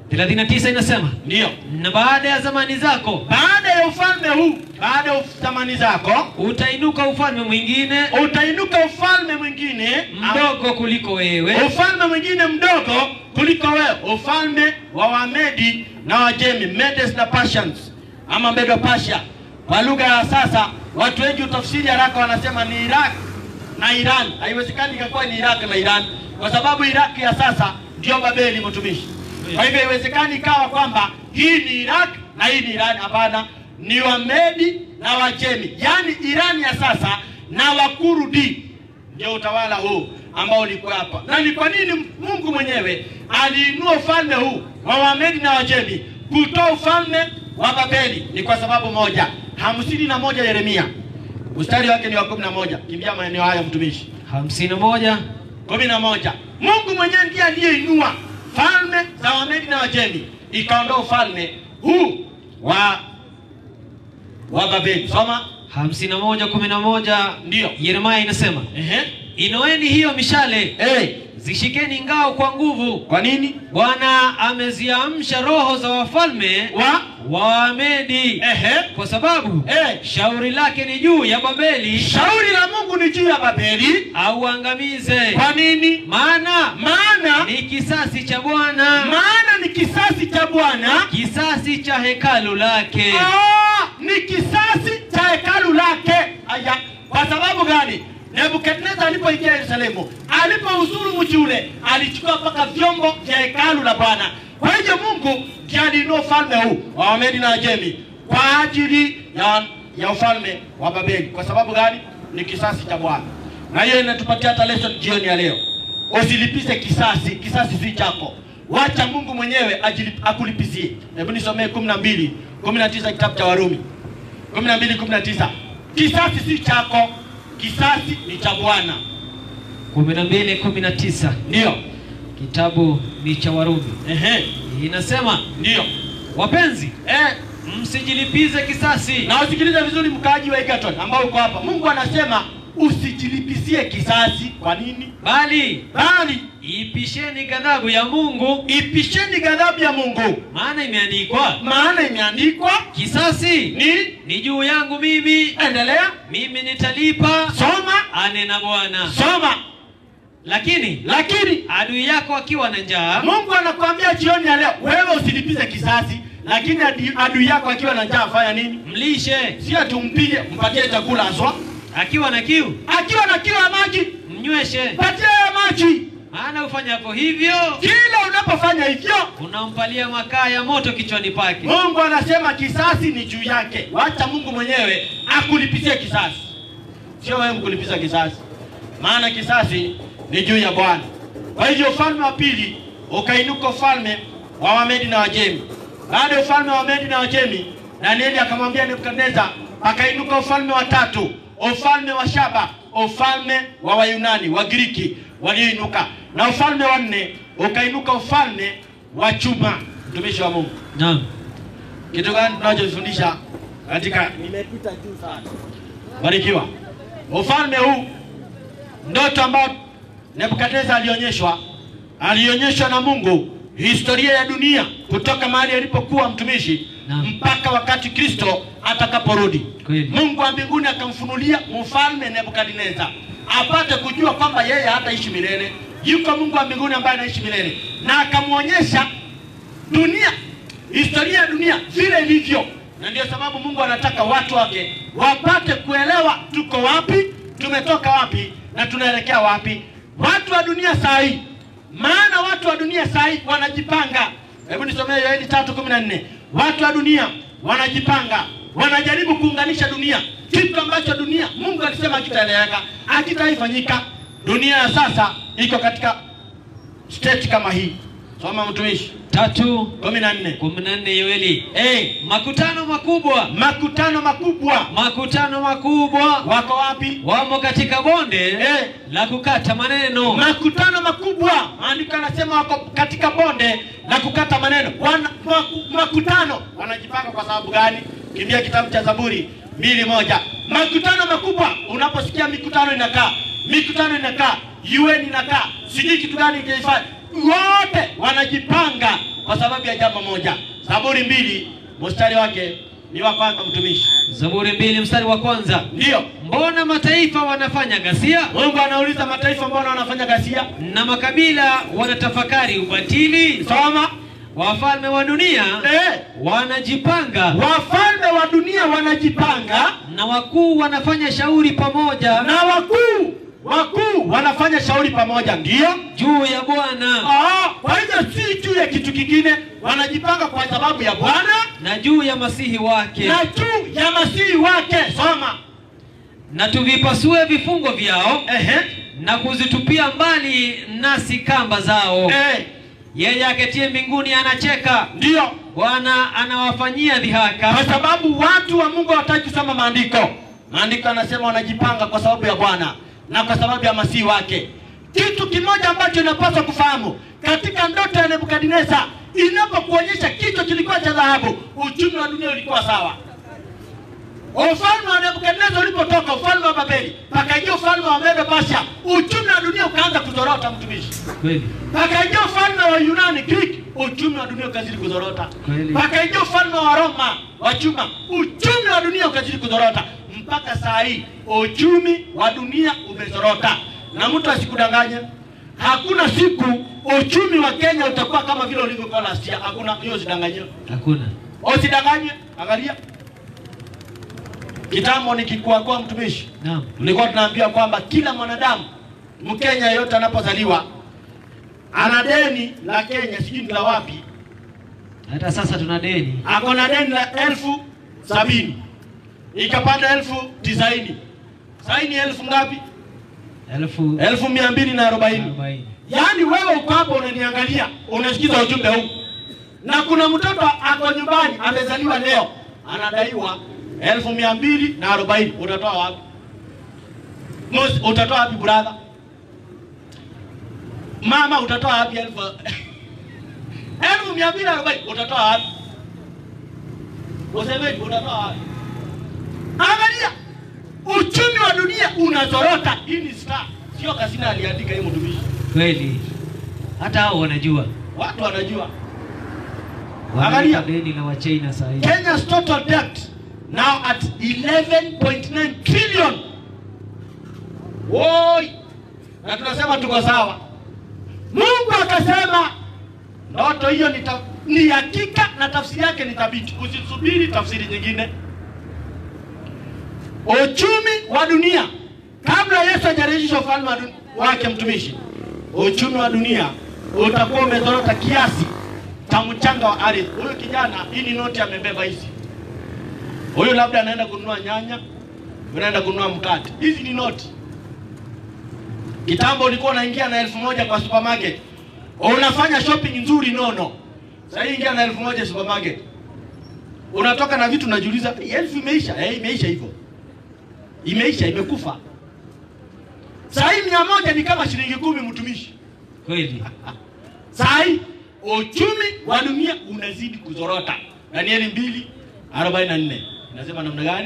[SPEAKER 3] 39 inasema
[SPEAKER 2] Ndio,
[SPEAKER 3] na baada ya zamani zako
[SPEAKER 2] baada ya ufalme huu, baada ya thamani zako,
[SPEAKER 3] utainuka ufalme mwingine
[SPEAKER 2] utainuka ufalme mwingine
[SPEAKER 3] mdogo kuliko wewe
[SPEAKER 2] ufalme mwingine mdogo kuliko wewe, ufalme wa Wamedi na Wajemi, Medes na Persians ama Medo Persia. Kwa lugha ya sasa, watu wengi utafsiri haraka wanasema ni Iraq na Iran. Haiwezekani ikakuwa ni Iraq na Iran, kwa sababu Iraq ya sasa ndio Babeli, mtumishi. Kwa hivyo haiwezekani ikawa kwamba hii ni Iraq na hii ni Iran. Hapana, ni Wamedi na Wajemi, yaani Iran ya sasa na wakurudi. Ndio utawala huu ambao ulikuwa hapa. Na ni kwa nini Mungu mwenyewe aliinua ufalme huu wa Wamedi na Wajemi kutoa ufalme wa Babeli? Ni kwa sababu moja, hamsini na moja Yeremia mstari wake ni wa kumi na moja. Kimbia maeneo haya mtumishi.
[SPEAKER 3] hamsini na moja
[SPEAKER 2] kumi na moja. Mungu mwenyewe ndiye aliyeinua falme za Wamedi na Wajemi, ikaondoa ufalme huu wa wa Babeli. Soma.
[SPEAKER 3] hamsini na moja kumi na moja
[SPEAKER 2] Ndio.
[SPEAKER 3] Yeremia inasema
[SPEAKER 2] Ehe.
[SPEAKER 3] inoeni hiyo mishale
[SPEAKER 2] Hey.
[SPEAKER 3] zishikeni ngao kwa nguvu
[SPEAKER 2] Kwa nini?
[SPEAKER 3] bwana ameziamsha roho za wafalme
[SPEAKER 2] Wa
[SPEAKER 3] wa Wamedi
[SPEAKER 2] ehe.
[SPEAKER 3] kwa sababu
[SPEAKER 2] Eh.
[SPEAKER 3] shauri lake ni juu ya Babeli
[SPEAKER 2] Shauri la Mungu ni juu ya Babeli.
[SPEAKER 3] auangamize
[SPEAKER 2] Kwa nini?
[SPEAKER 3] maana
[SPEAKER 2] Maana
[SPEAKER 3] ni kisasi cha Bwana
[SPEAKER 2] maana ni kisasi cha Bwana.
[SPEAKER 3] kisasi cha hekalu lake
[SPEAKER 2] Ah, ni kisasi cha hekalu lake. Aya, kwa sababu gani? Nebukadneza alipoingia Yerusalemu, alipouzuru mji ule, alichukua mpaka vyombo vya hekalu la Bwana. Kwa hivyo Mungu ndiye aliinua ufalme huu wa Wamedi na Wajemi kwa ajili ya, ya ufalme wa Babeli. Kwa sababu gani? Ni kisasi cha Bwana, na hiyo inatupatia hata lesson jioni ya leo. Usilipize kisasi, kisasi si chako. Wacha Mungu mwenyewe ajilip, akulipizie. Hebu nisomee kumi na mbili kumi na tisa kitabu cha Warumi kumi na mbili kumi na tisa Kisasi si chako, kisasi ni cha Bwana.
[SPEAKER 3] kumi na mbili kumi na tisa
[SPEAKER 2] Ndio,
[SPEAKER 3] kitabu ni cha Warumi
[SPEAKER 2] ehe,
[SPEAKER 3] inasema
[SPEAKER 2] ndio
[SPEAKER 3] wapenzi
[SPEAKER 2] eh.
[SPEAKER 3] msijilipize kisasi
[SPEAKER 2] Na usikilize vizuri, mkaaji wa Egerton ambao uko hapa, Mungu anasema usijilipizie kisasi. Kwa nini?
[SPEAKER 3] bali
[SPEAKER 2] Bali
[SPEAKER 3] ipisheni ghadhabu ya Mungu
[SPEAKER 2] ipisheni ghadhabu ya Mungu,
[SPEAKER 3] maana imeandikwa
[SPEAKER 2] maana imeandikwa
[SPEAKER 3] kisasi
[SPEAKER 2] ni.
[SPEAKER 3] ni juu yangu mimi
[SPEAKER 2] Endelea,
[SPEAKER 3] mimi nitalipa
[SPEAKER 2] soma,
[SPEAKER 3] anena Bwana
[SPEAKER 2] soma.
[SPEAKER 3] lakini
[SPEAKER 2] Lakini
[SPEAKER 3] adui yako akiwa na njaa
[SPEAKER 2] Mungu anakuambia jioni ya leo, wewe usilipize kisasi, lakini adi- adui yako akiwa na njaa fanya nini?
[SPEAKER 3] mlishe
[SPEAKER 2] Si ati umpige, mpatie chakula aswa.
[SPEAKER 3] akiwa na kiu
[SPEAKER 2] Akiwa na kiu ya maji,
[SPEAKER 3] mnyweshe
[SPEAKER 2] patie ya maji.
[SPEAKER 3] maana ufanyapo hivyo
[SPEAKER 2] Kila unapofanya hivyo,
[SPEAKER 3] unampalia makaa ya moto kichwani pake
[SPEAKER 2] Mungu anasema kisasi ni juu yake. Wacha Mungu mwenyewe akulipizie kisasi, sio wewe mkulipiza kisasi, maana kisasi ni juu ya Bwana. Kwa hivyo ufalme wa pili ukainuka, ufalme wa Wamedi na Wajemi. Baada ya ufalme wa Wamedi na Wajemi, Danieli akamwambia Nebukadneza, akainuka ufalme wa tatu, ufalme wa Shaba, ufalme wa Wayunani Wagiriki walioinuka, na ufalme wa nne ukainuka, ufalme wa chuma. Mtumishi wa Mungu,
[SPEAKER 3] naam
[SPEAKER 2] kitu gani tunachofundisha katika
[SPEAKER 1] Nimepita juu sana.
[SPEAKER 2] barikiwa ufalme huu ndoto ambayo nebukadneza alionyeshwa alionyeshwa na mungu historia ya dunia kutoka mahali alipokuwa mtumishi
[SPEAKER 3] Naam.
[SPEAKER 2] mpaka wakati kristo atakaporudi
[SPEAKER 3] Kweli.
[SPEAKER 2] mungu wa mbinguni akamfunulia mfalme nebukadneza apate kujua kwamba yeye hataishi milele yuko mungu wa mbinguni ambaye anaishi milele na akamwonyesha dunia historia ya dunia vile ilivyo na ndio sababu mungu anataka watu wake wapate kuelewa tuko wapi tumetoka wapi na tunaelekea wapi watu wa dunia saa hii maana watu wa dunia saa hii wanajipanga hebu nisomee yoeli tatu kumi na nne watu wa dunia wanajipanga wanajaribu kuunganisha dunia kitu ambacho dunia mungu alisema akitaeleweka akitaifanyika dunia ya sasa iko katika state kama hii soma mtumishi
[SPEAKER 3] tatu
[SPEAKER 2] kumi na nne
[SPEAKER 3] kumi na nne Yoeli
[SPEAKER 2] hey,
[SPEAKER 3] makutano makubwa
[SPEAKER 2] makutano makubwa
[SPEAKER 3] makutano makubwa
[SPEAKER 2] wako wapi
[SPEAKER 3] wamo katika bonde
[SPEAKER 2] Eh.
[SPEAKER 3] la kukata maneno
[SPEAKER 2] makutano makubwa maandiko anasema wako katika bonde la kukata maneno Wana, maku, makutano wanajipanga kwa sababu gani kimbia kitabu cha zaburi mbili moja makutano makubwa unaposikia mikutano inakaa mikutano inakaa UN inakaa sijui kitu gani ingeifanya wote wanajipanga kwa sababu ya jambo moja zaburi mbili mstari wake ni wa kwanza mtumishi
[SPEAKER 3] Zaburi mbili mstari wa kwanza
[SPEAKER 2] ndiyo
[SPEAKER 3] mbona mataifa wanafanya ghasia
[SPEAKER 2] mungu anauliza mataifa mbona wanafanya ghasia
[SPEAKER 3] na makabila wanatafakari ubatili
[SPEAKER 2] soma
[SPEAKER 3] wafalme wa dunia
[SPEAKER 2] eh,
[SPEAKER 3] wanajipanga
[SPEAKER 2] wafalme wa dunia wanajipanga
[SPEAKER 3] na wakuu wanafanya shauri pamoja
[SPEAKER 2] na wakuu wakuu wanafanya shauri pamoja ndio
[SPEAKER 3] juu ya Bwana
[SPEAKER 2] Ah, kwa hivyo si juu ya kitu kingine wanajipanga kwa sababu ya bwana
[SPEAKER 3] na juu ya masihi wake
[SPEAKER 2] na juu ya masihi wake soma
[SPEAKER 3] na tuvipasue vifungo vyao
[SPEAKER 2] Ehe.
[SPEAKER 3] na kuzitupia mbali nasi kamba zao
[SPEAKER 2] Eh,
[SPEAKER 3] yeye aketie mbinguni anacheka
[SPEAKER 2] ndio
[SPEAKER 3] bwana anawafanyia dhihaka
[SPEAKER 2] kwa sababu watu wa Mungu hawataki kusoma maandiko. Maandiko yanasema wanajipanga kwa sababu ya Bwana na kwa sababu ya masihi wake. Kitu kimoja ambacho inapaswa kufahamu katika ndoto ya Nebukadneza, inapokuonyesha kichwa kilikuwa cha dhahabu, uchumi wa dunia ulikuwa sawa. Ufalme wa Nebukadneza ulipotoka, ufalme wa Babeli, pakaingia ufalme wa Medo Persia, uchumi wa dunia ukaanza kuzorota, mtumishi
[SPEAKER 3] kweli
[SPEAKER 2] pakaingia ufalme wa Yunani Greek, uchumi wa dunia ukazidi kuzorota.
[SPEAKER 3] Kweli.
[SPEAKER 2] Pakaingia ufalme wa Roma wa chuma, uchumi wa dunia ukazidi kuzorota. Mpaka saa hii uchumi wa dunia umezorota, na mtu asikudanganye, hakuna siku uchumi wa Kenya utakuwa kama vile ulivyokuwa last year. Hakuna hiyo, usidanganye,
[SPEAKER 3] hakuna
[SPEAKER 2] usidanganye. Angalia kitambo nikikuakoa mtumishi
[SPEAKER 3] naam
[SPEAKER 2] tulikuwa tunaambia kwamba kila mwanadamu Mkenya yeyote anapozaliwa ana deni la Kenya, sijui ni la wapi,
[SPEAKER 3] hata sasa tuna deni
[SPEAKER 2] ako na deni la elfu sabini ikapanda elfu tisaini sasa ni elfu ngapi?
[SPEAKER 3] elfu
[SPEAKER 2] elfu mia mbili na arobaini.
[SPEAKER 3] arobaini
[SPEAKER 2] Yaani wewe uko hapo unaniangalia, unasikiza ujumbe huu, na kuna mtoto ako nyumbani amezaliwa leo anadaiwa elfu mia mbili na arobaini. Utatoa wapi? Mos, utatoa wapi brother? Mama utatoa wapi elfu elfu mia mbili na arobaini? Utatoa wapi? Usemeji utatoa wapi? Angalia, uchumi wa dunia unazorota. Hii ni star, sio Kasina aliandika hii mtumishi
[SPEAKER 3] kweli hata hao wanajua
[SPEAKER 2] watu wanajua.
[SPEAKER 3] wanalipa
[SPEAKER 2] Angalia.
[SPEAKER 3] deni la wachina saa hii
[SPEAKER 2] Kenya's total debt now at 11.9 trillion. Woi, na tunasema tuko sawa. Mungu akasema ndoto hiyo ni, ta- ni hakika na tafsiri yake ni thabiti. Usisubiri tafsiri nyingine. Uchumi wa dunia kabla Yesu hajarejesha ufalme wa dun- wake, mtumishi, uchumi wa dunia utakuwa umezorota kiasi cha mchanga wa ardhi. Huyu kijana, hii ni noti amebeba hizi. Huyu labda anaenda kununua nyanya, unaenda kununua mkate. Hizi ni noti. Kitambo ulikuwa unaingia na elfu moja kwa supermarket, unafanya shopping nzuri nono. Sasa hii ingia na elfu moja supermarket, unatoka na vitu unajiuliza, "Hii elfu imeisha? Eh, imeisha hivyo, imeisha, imekufa. Sasa hii mia moja ni kama shilingi kumi, mtumishi.
[SPEAKER 3] kweli
[SPEAKER 2] Saa hii uchumi wa dunia unazidi kuzorota. Danieli mbili arobaini na nne inasema namna gani?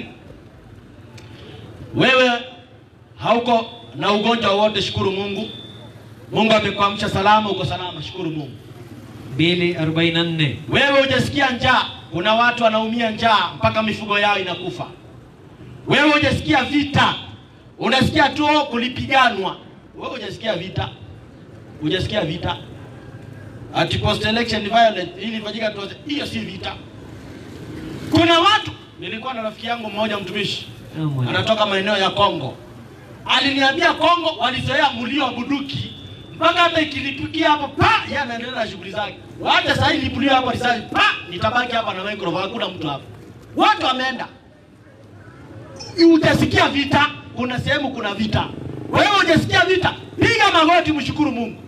[SPEAKER 2] Wewe hauko na ugonjwa wowote, shukuru Mungu. Mungu amekuamsha salama, uko salama, shukuru Mungu.
[SPEAKER 3] mbili arobaini na nne
[SPEAKER 2] Wewe hujasikia njaa, kuna watu wanaumia njaa mpaka mifugo yao inakufa. Wewe hujasikia vita, unasikia tu oh, kulipiganwa. Wewe hujasikia vita, hujasikia vita ati post election violence hii ilifanyika tu, hiyo si vita. Kuna watu, nilikuwa na rafiki yangu mmoja mtumishi, anatoka maeneo ya Kongo, aliniambia Kongo walizoea mlio wa bunduki mpaka hata ikilipukia hapo pa, yeye anaendelea na shughuli zake. Hata sasa hivi nilipulia hapo risasi pa, nitabaki hapa na microphone, hakuna mtu hapa. Watu wameenda, hujasikia vita. Kuna sehemu kuna vita, wewe hujasikia vita, piga magoti, mshukuru Mungu.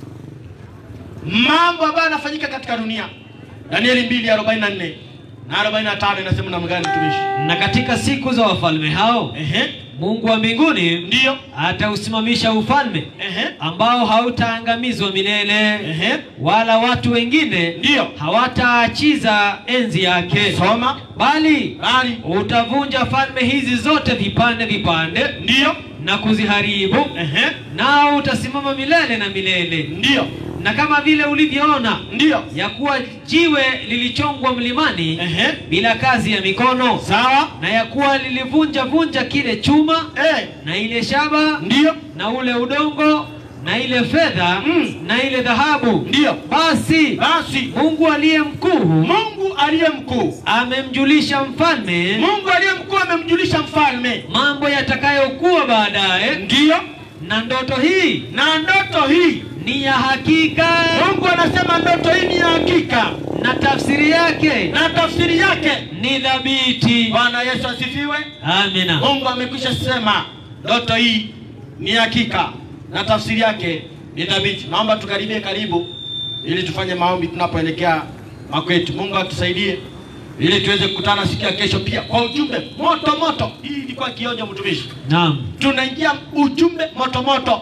[SPEAKER 2] Mambo ambayo yanafanyika katika dunia, Danieli mbili arobaini na nne na arobaini na tano inasema namna gani, mtumishi?
[SPEAKER 3] na katika siku za wafalme hao
[SPEAKER 2] Ehe,
[SPEAKER 3] mungu wa mbinguni
[SPEAKER 2] ndio.
[SPEAKER 3] atausimamisha ufalme
[SPEAKER 2] Ehe,
[SPEAKER 3] ambao hautaangamizwa milele
[SPEAKER 2] ehe,
[SPEAKER 3] wala watu wengine
[SPEAKER 2] ndio.
[SPEAKER 3] hawataachiza enzi yake
[SPEAKER 2] Soma
[SPEAKER 3] bali
[SPEAKER 2] bali,
[SPEAKER 3] utavunja falme hizi zote vipande vipande
[SPEAKER 2] ndio.
[SPEAKER 3] na kuziharibu
[SPEAKER 2] Ehe,
[SPEAKER 3] nao utasimama milele na milele
[SPEAKER 2] ndio,
[SPEAKER 3] na kama vile ulivyoona
[SPEAKER 2] ndio.
[SPEAKER 3] ya kuwa jiwe lilichongwa mlimani
[SPEAKER 2] Ehe,
[SPEAKER 3] bila kazi ya mikono
[SPEAKER 2] sawa.
[SPEAKER 3] na ya kuwa lilivunja vunja kile chuma
[SPEAKER 2] Eh,
[SPEAKER 3] na ile shaba
[SPEAKER 2] ndio,
[SPEAKER 3] na ule udongo na ile fedha
[SPEAKER 2] Mm.
[SPEAKER 3] na ile dhahabu
[SPEAKER 2] ndio.
[SPEAKER 3] basi
[SPEAKER 2] Basi
[SPEAKER 3] mungu aliye mkuu
[SPEAKER 2] Mungu aliye mkuu,
[SPEAKER 3] amemjulisha mfalme
[SPEAKER 2] Mungu aliye mkuu amemjulisha mfalme,
[SPEAKER 3] mambo yatakayokuwa baadaye
[SPEAKER 2] ndio.
[SPEAKER 3] na ndoto hii
[SPEAKER 2] Na ndoto hii,
[SPEAKER 3] ni ya hakika
[SPEAKER 2] Mungu anasema ndoto hii ni ya hakika,
[SPEAKER 3] na tafsiri yake
[SPEAKER 2] na tafsiri yake
[SPEAKER 3] ni dhabiti.
[SPEAKER 2] Bwana Yesu asifiwe.
[SPEAKER 3] Amina.
[SPEAKER 2] Mungu amekwisha sema ndoto hii ni hakika na tafsiri yake ni thabiti. Naomba tukaribie karibu ili tufanye maombi tunapoelekea makwetu. Mungu atusaidie ili tuweze kukutana siku ya kesho pia kwa ujumbe moto moto. Hii ilikuwa kionjo, mtumishi.
[SPEAKER 3] Naam.
[SPEAKER 2] Tunaingia ujumbe moto moto.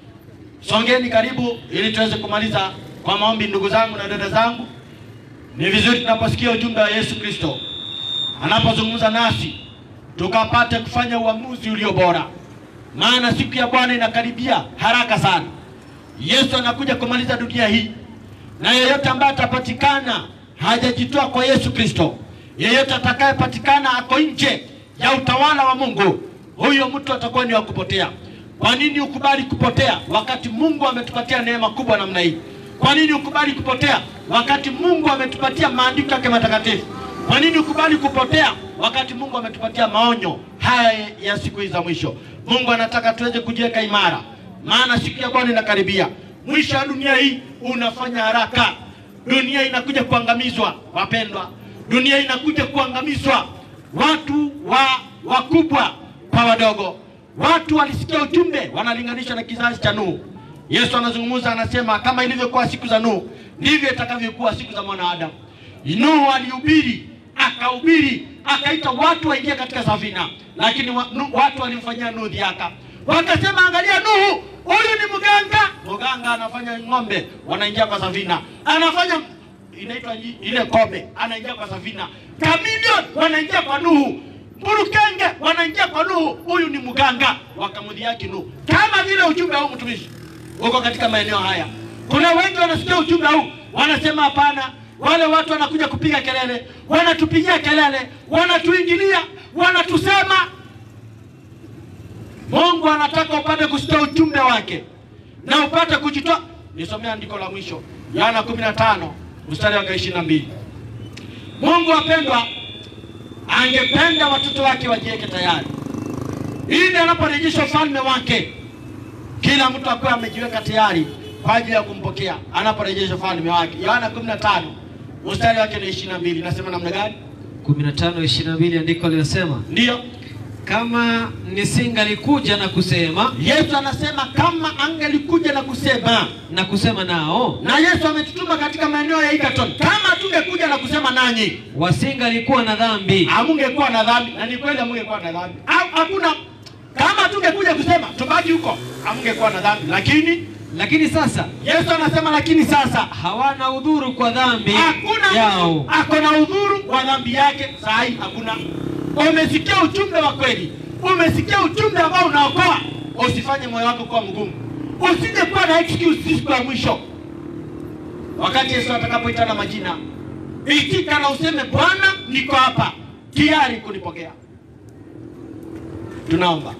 [SPEAKER 2] Songeni karibu ili tuweze kumaliza kwa maombi, ndugu zangu na dada zangu. Ni vizuri tunaposikia ujumbe wa Yesu Kristo anapozungumza nasi tukapate kufanya uamuzi ulio bora, maana siku ya Bwana inakaribia haraka sana. Yesu anakuja kumaliza dunia hii, na yeyote ambaye atapatikana hajajitoa kwa Yesu Kristo, yeyote atakayepatikana ako nje ya utawala wa Mungu, huyo mtu atakuwa ni wa kupotea. Kwa nini ukubali kupotea wakati Mungu ametupatia neema kubwa namna hii? Kwa nini ukubali kupotea wakati Mungu ametupatia maandiko yake matakatifu? Kwa nini ukubali kupotea wakati Mungu ametupatia maonyo haya ya siku hizi za mwisho? Mungu anataka tuweze kujiweka imara, maana siku ya Bwana inakaribia. Mwisho wa dunia hii unafanya haraka. Dunia inakuja kuangamizwa, wapendwa. Dunia inakuja kuangamizwa, watu wa wakubwa kwa wadogo. Watu walisikia ujumbe, wanalinganisha na kizazi cha Nuhu. Yesu anazungumza, anasema kama ilivyokuwa siku za Nuhu ndivyo itakavyokuwa siku za mwanadamu. Nuhu alihubiri, akahubiri, akaita watu waingie katika safina, lakini wa, nu, watu walimfanyia Nuhu dhihaka, wakasema, angalia Nuhu, huyu ni mganga. Mganga anafanya ng'ombe wanaingia kwa safina, anafanya inaitwa i- ile kobe, anaingia kwa safina, kamilion wanaingia kwa Nuhu, mburukenge wanaingia kwa Nuhu, huyu ni mganga. Wakamdhihaki Nuhu, kama vile ujumbe huu mtumishi huko katika maeneo haya. Kuna wengi wanasikia ujumbe huu wanasema hapana, wale watu wanakuja kupiga kelele, wanatupigia kelele, wanatuingilia, wanatusema. Mungu anataka upate kusikia ujumbe wake na upate kujitoa. Nisomea andiko la mwisho, Yohana 15 mstari wa 22. Mungu wapendwa, angependa watoto wake wajiweke tayari ili anaporejesha ufalme wake kila mtu akuwe amejiweka tayari kwa ajili ya kumpokea anaporejesha ufalme wake. Yohana 15 mstari wake ni 22, nasema namna gani?
[SPEAKER 3] 15:22 andiko linasema
[SPEAKER 2] Ndiyo,
[SPEAKER 3] kama nisingalikuja na kusema
[SPEAKER 2] Yesu anasema kama angelikuja na kusema,
[SPEAKER 3] na kusema nao
[SPEAKER 2] na Yesu ametutuma katika maeneo ya Egerton, kama tungekuja na kusema nanyi,
[SPEAKER 3] wasingalikuwa na dhambi
[SPEAKER 2] hamungekuwa na dhambi, na ni kweli hamungekuwa na dhambi. Au hakuna kama tungekuja kusema tubaki huko, hamungekuwa na dhambi, lakini
[SPEAKER 3] lakini sasa
[SPEAKER 2] Yesu anasema lakini sasa
[SPEAKER 3] hawana udhuru kwa dhambi
[SPEAKER 2] hakuna
[SPEAKER 3] yao
[SPEAKER 2] mtu ako na udhuru wa dhambi yake. Saa hii hakuna. Umesikia ujumbe wa kweli, umesikia ujumbe ambao unaokoa. Usifanye moyo wako kuwa mgumu, usije kuwa na excuse siku ya mwisho. Wakati Yesu atakapoitana majina, itika na useme Bwana, niko hapa tayari kunipokea. Tunaomba.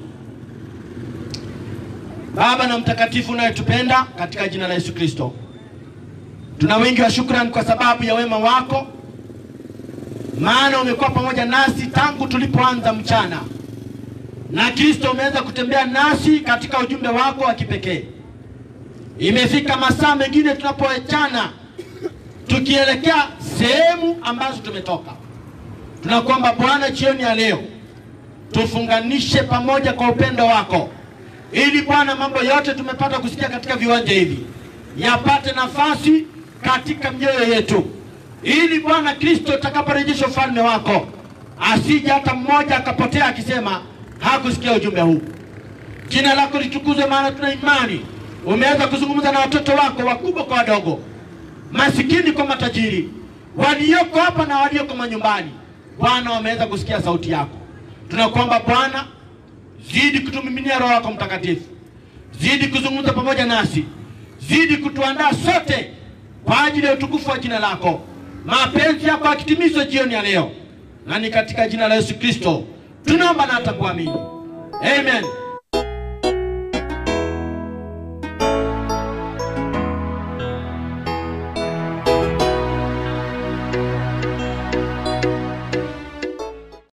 [SPEAKER 2] Baba na mtakatifu unayetupenda katika jina la Yesu Kristo, tuna wingi wa shukrani kwa sababu ya wema wako, maana umekuwa pamoja nasi tangu tulipoanza mchana, na Kristo umeweza kutembea nasi katika ujumbe wako wa kipekee. Imefika masaa mengine tunapoachana tukielekea sehemu ambazo tumetoka. Tunakuomba Bwana, jioni ya leo tufunganishe pamoja kwa upendo wako, ili Bwana mambo yote tumepata kusikia katika viwanja hivi yapate nafasi katika mioyo yetu, ili Bwana Kristo utakaporejesha ufalme wako asije hata mmoja akapotea akisema hakusikia ujumbe huu. Jina lako litukuzwe, maana tuna imani umeweza kuzungumza na watoto wako wakubwa kwa wadogo, masikini kwa matajiri, walioko hapa na walioko manyumbani. Bwana, wameweza kusikia sauti yako. Tunakuomba Bwana, zidi kutumiminia Roho yako Mtakatifu, zidi kuzungumza pamoja nasi, zidi kutuandaa sote kwa ajili ya utukufu wa jina lako, mapenzi yako yakitimizwe jioni ya leo, na ni katika jina la Yesu Kristo tunaomba na hata kuamini, amen.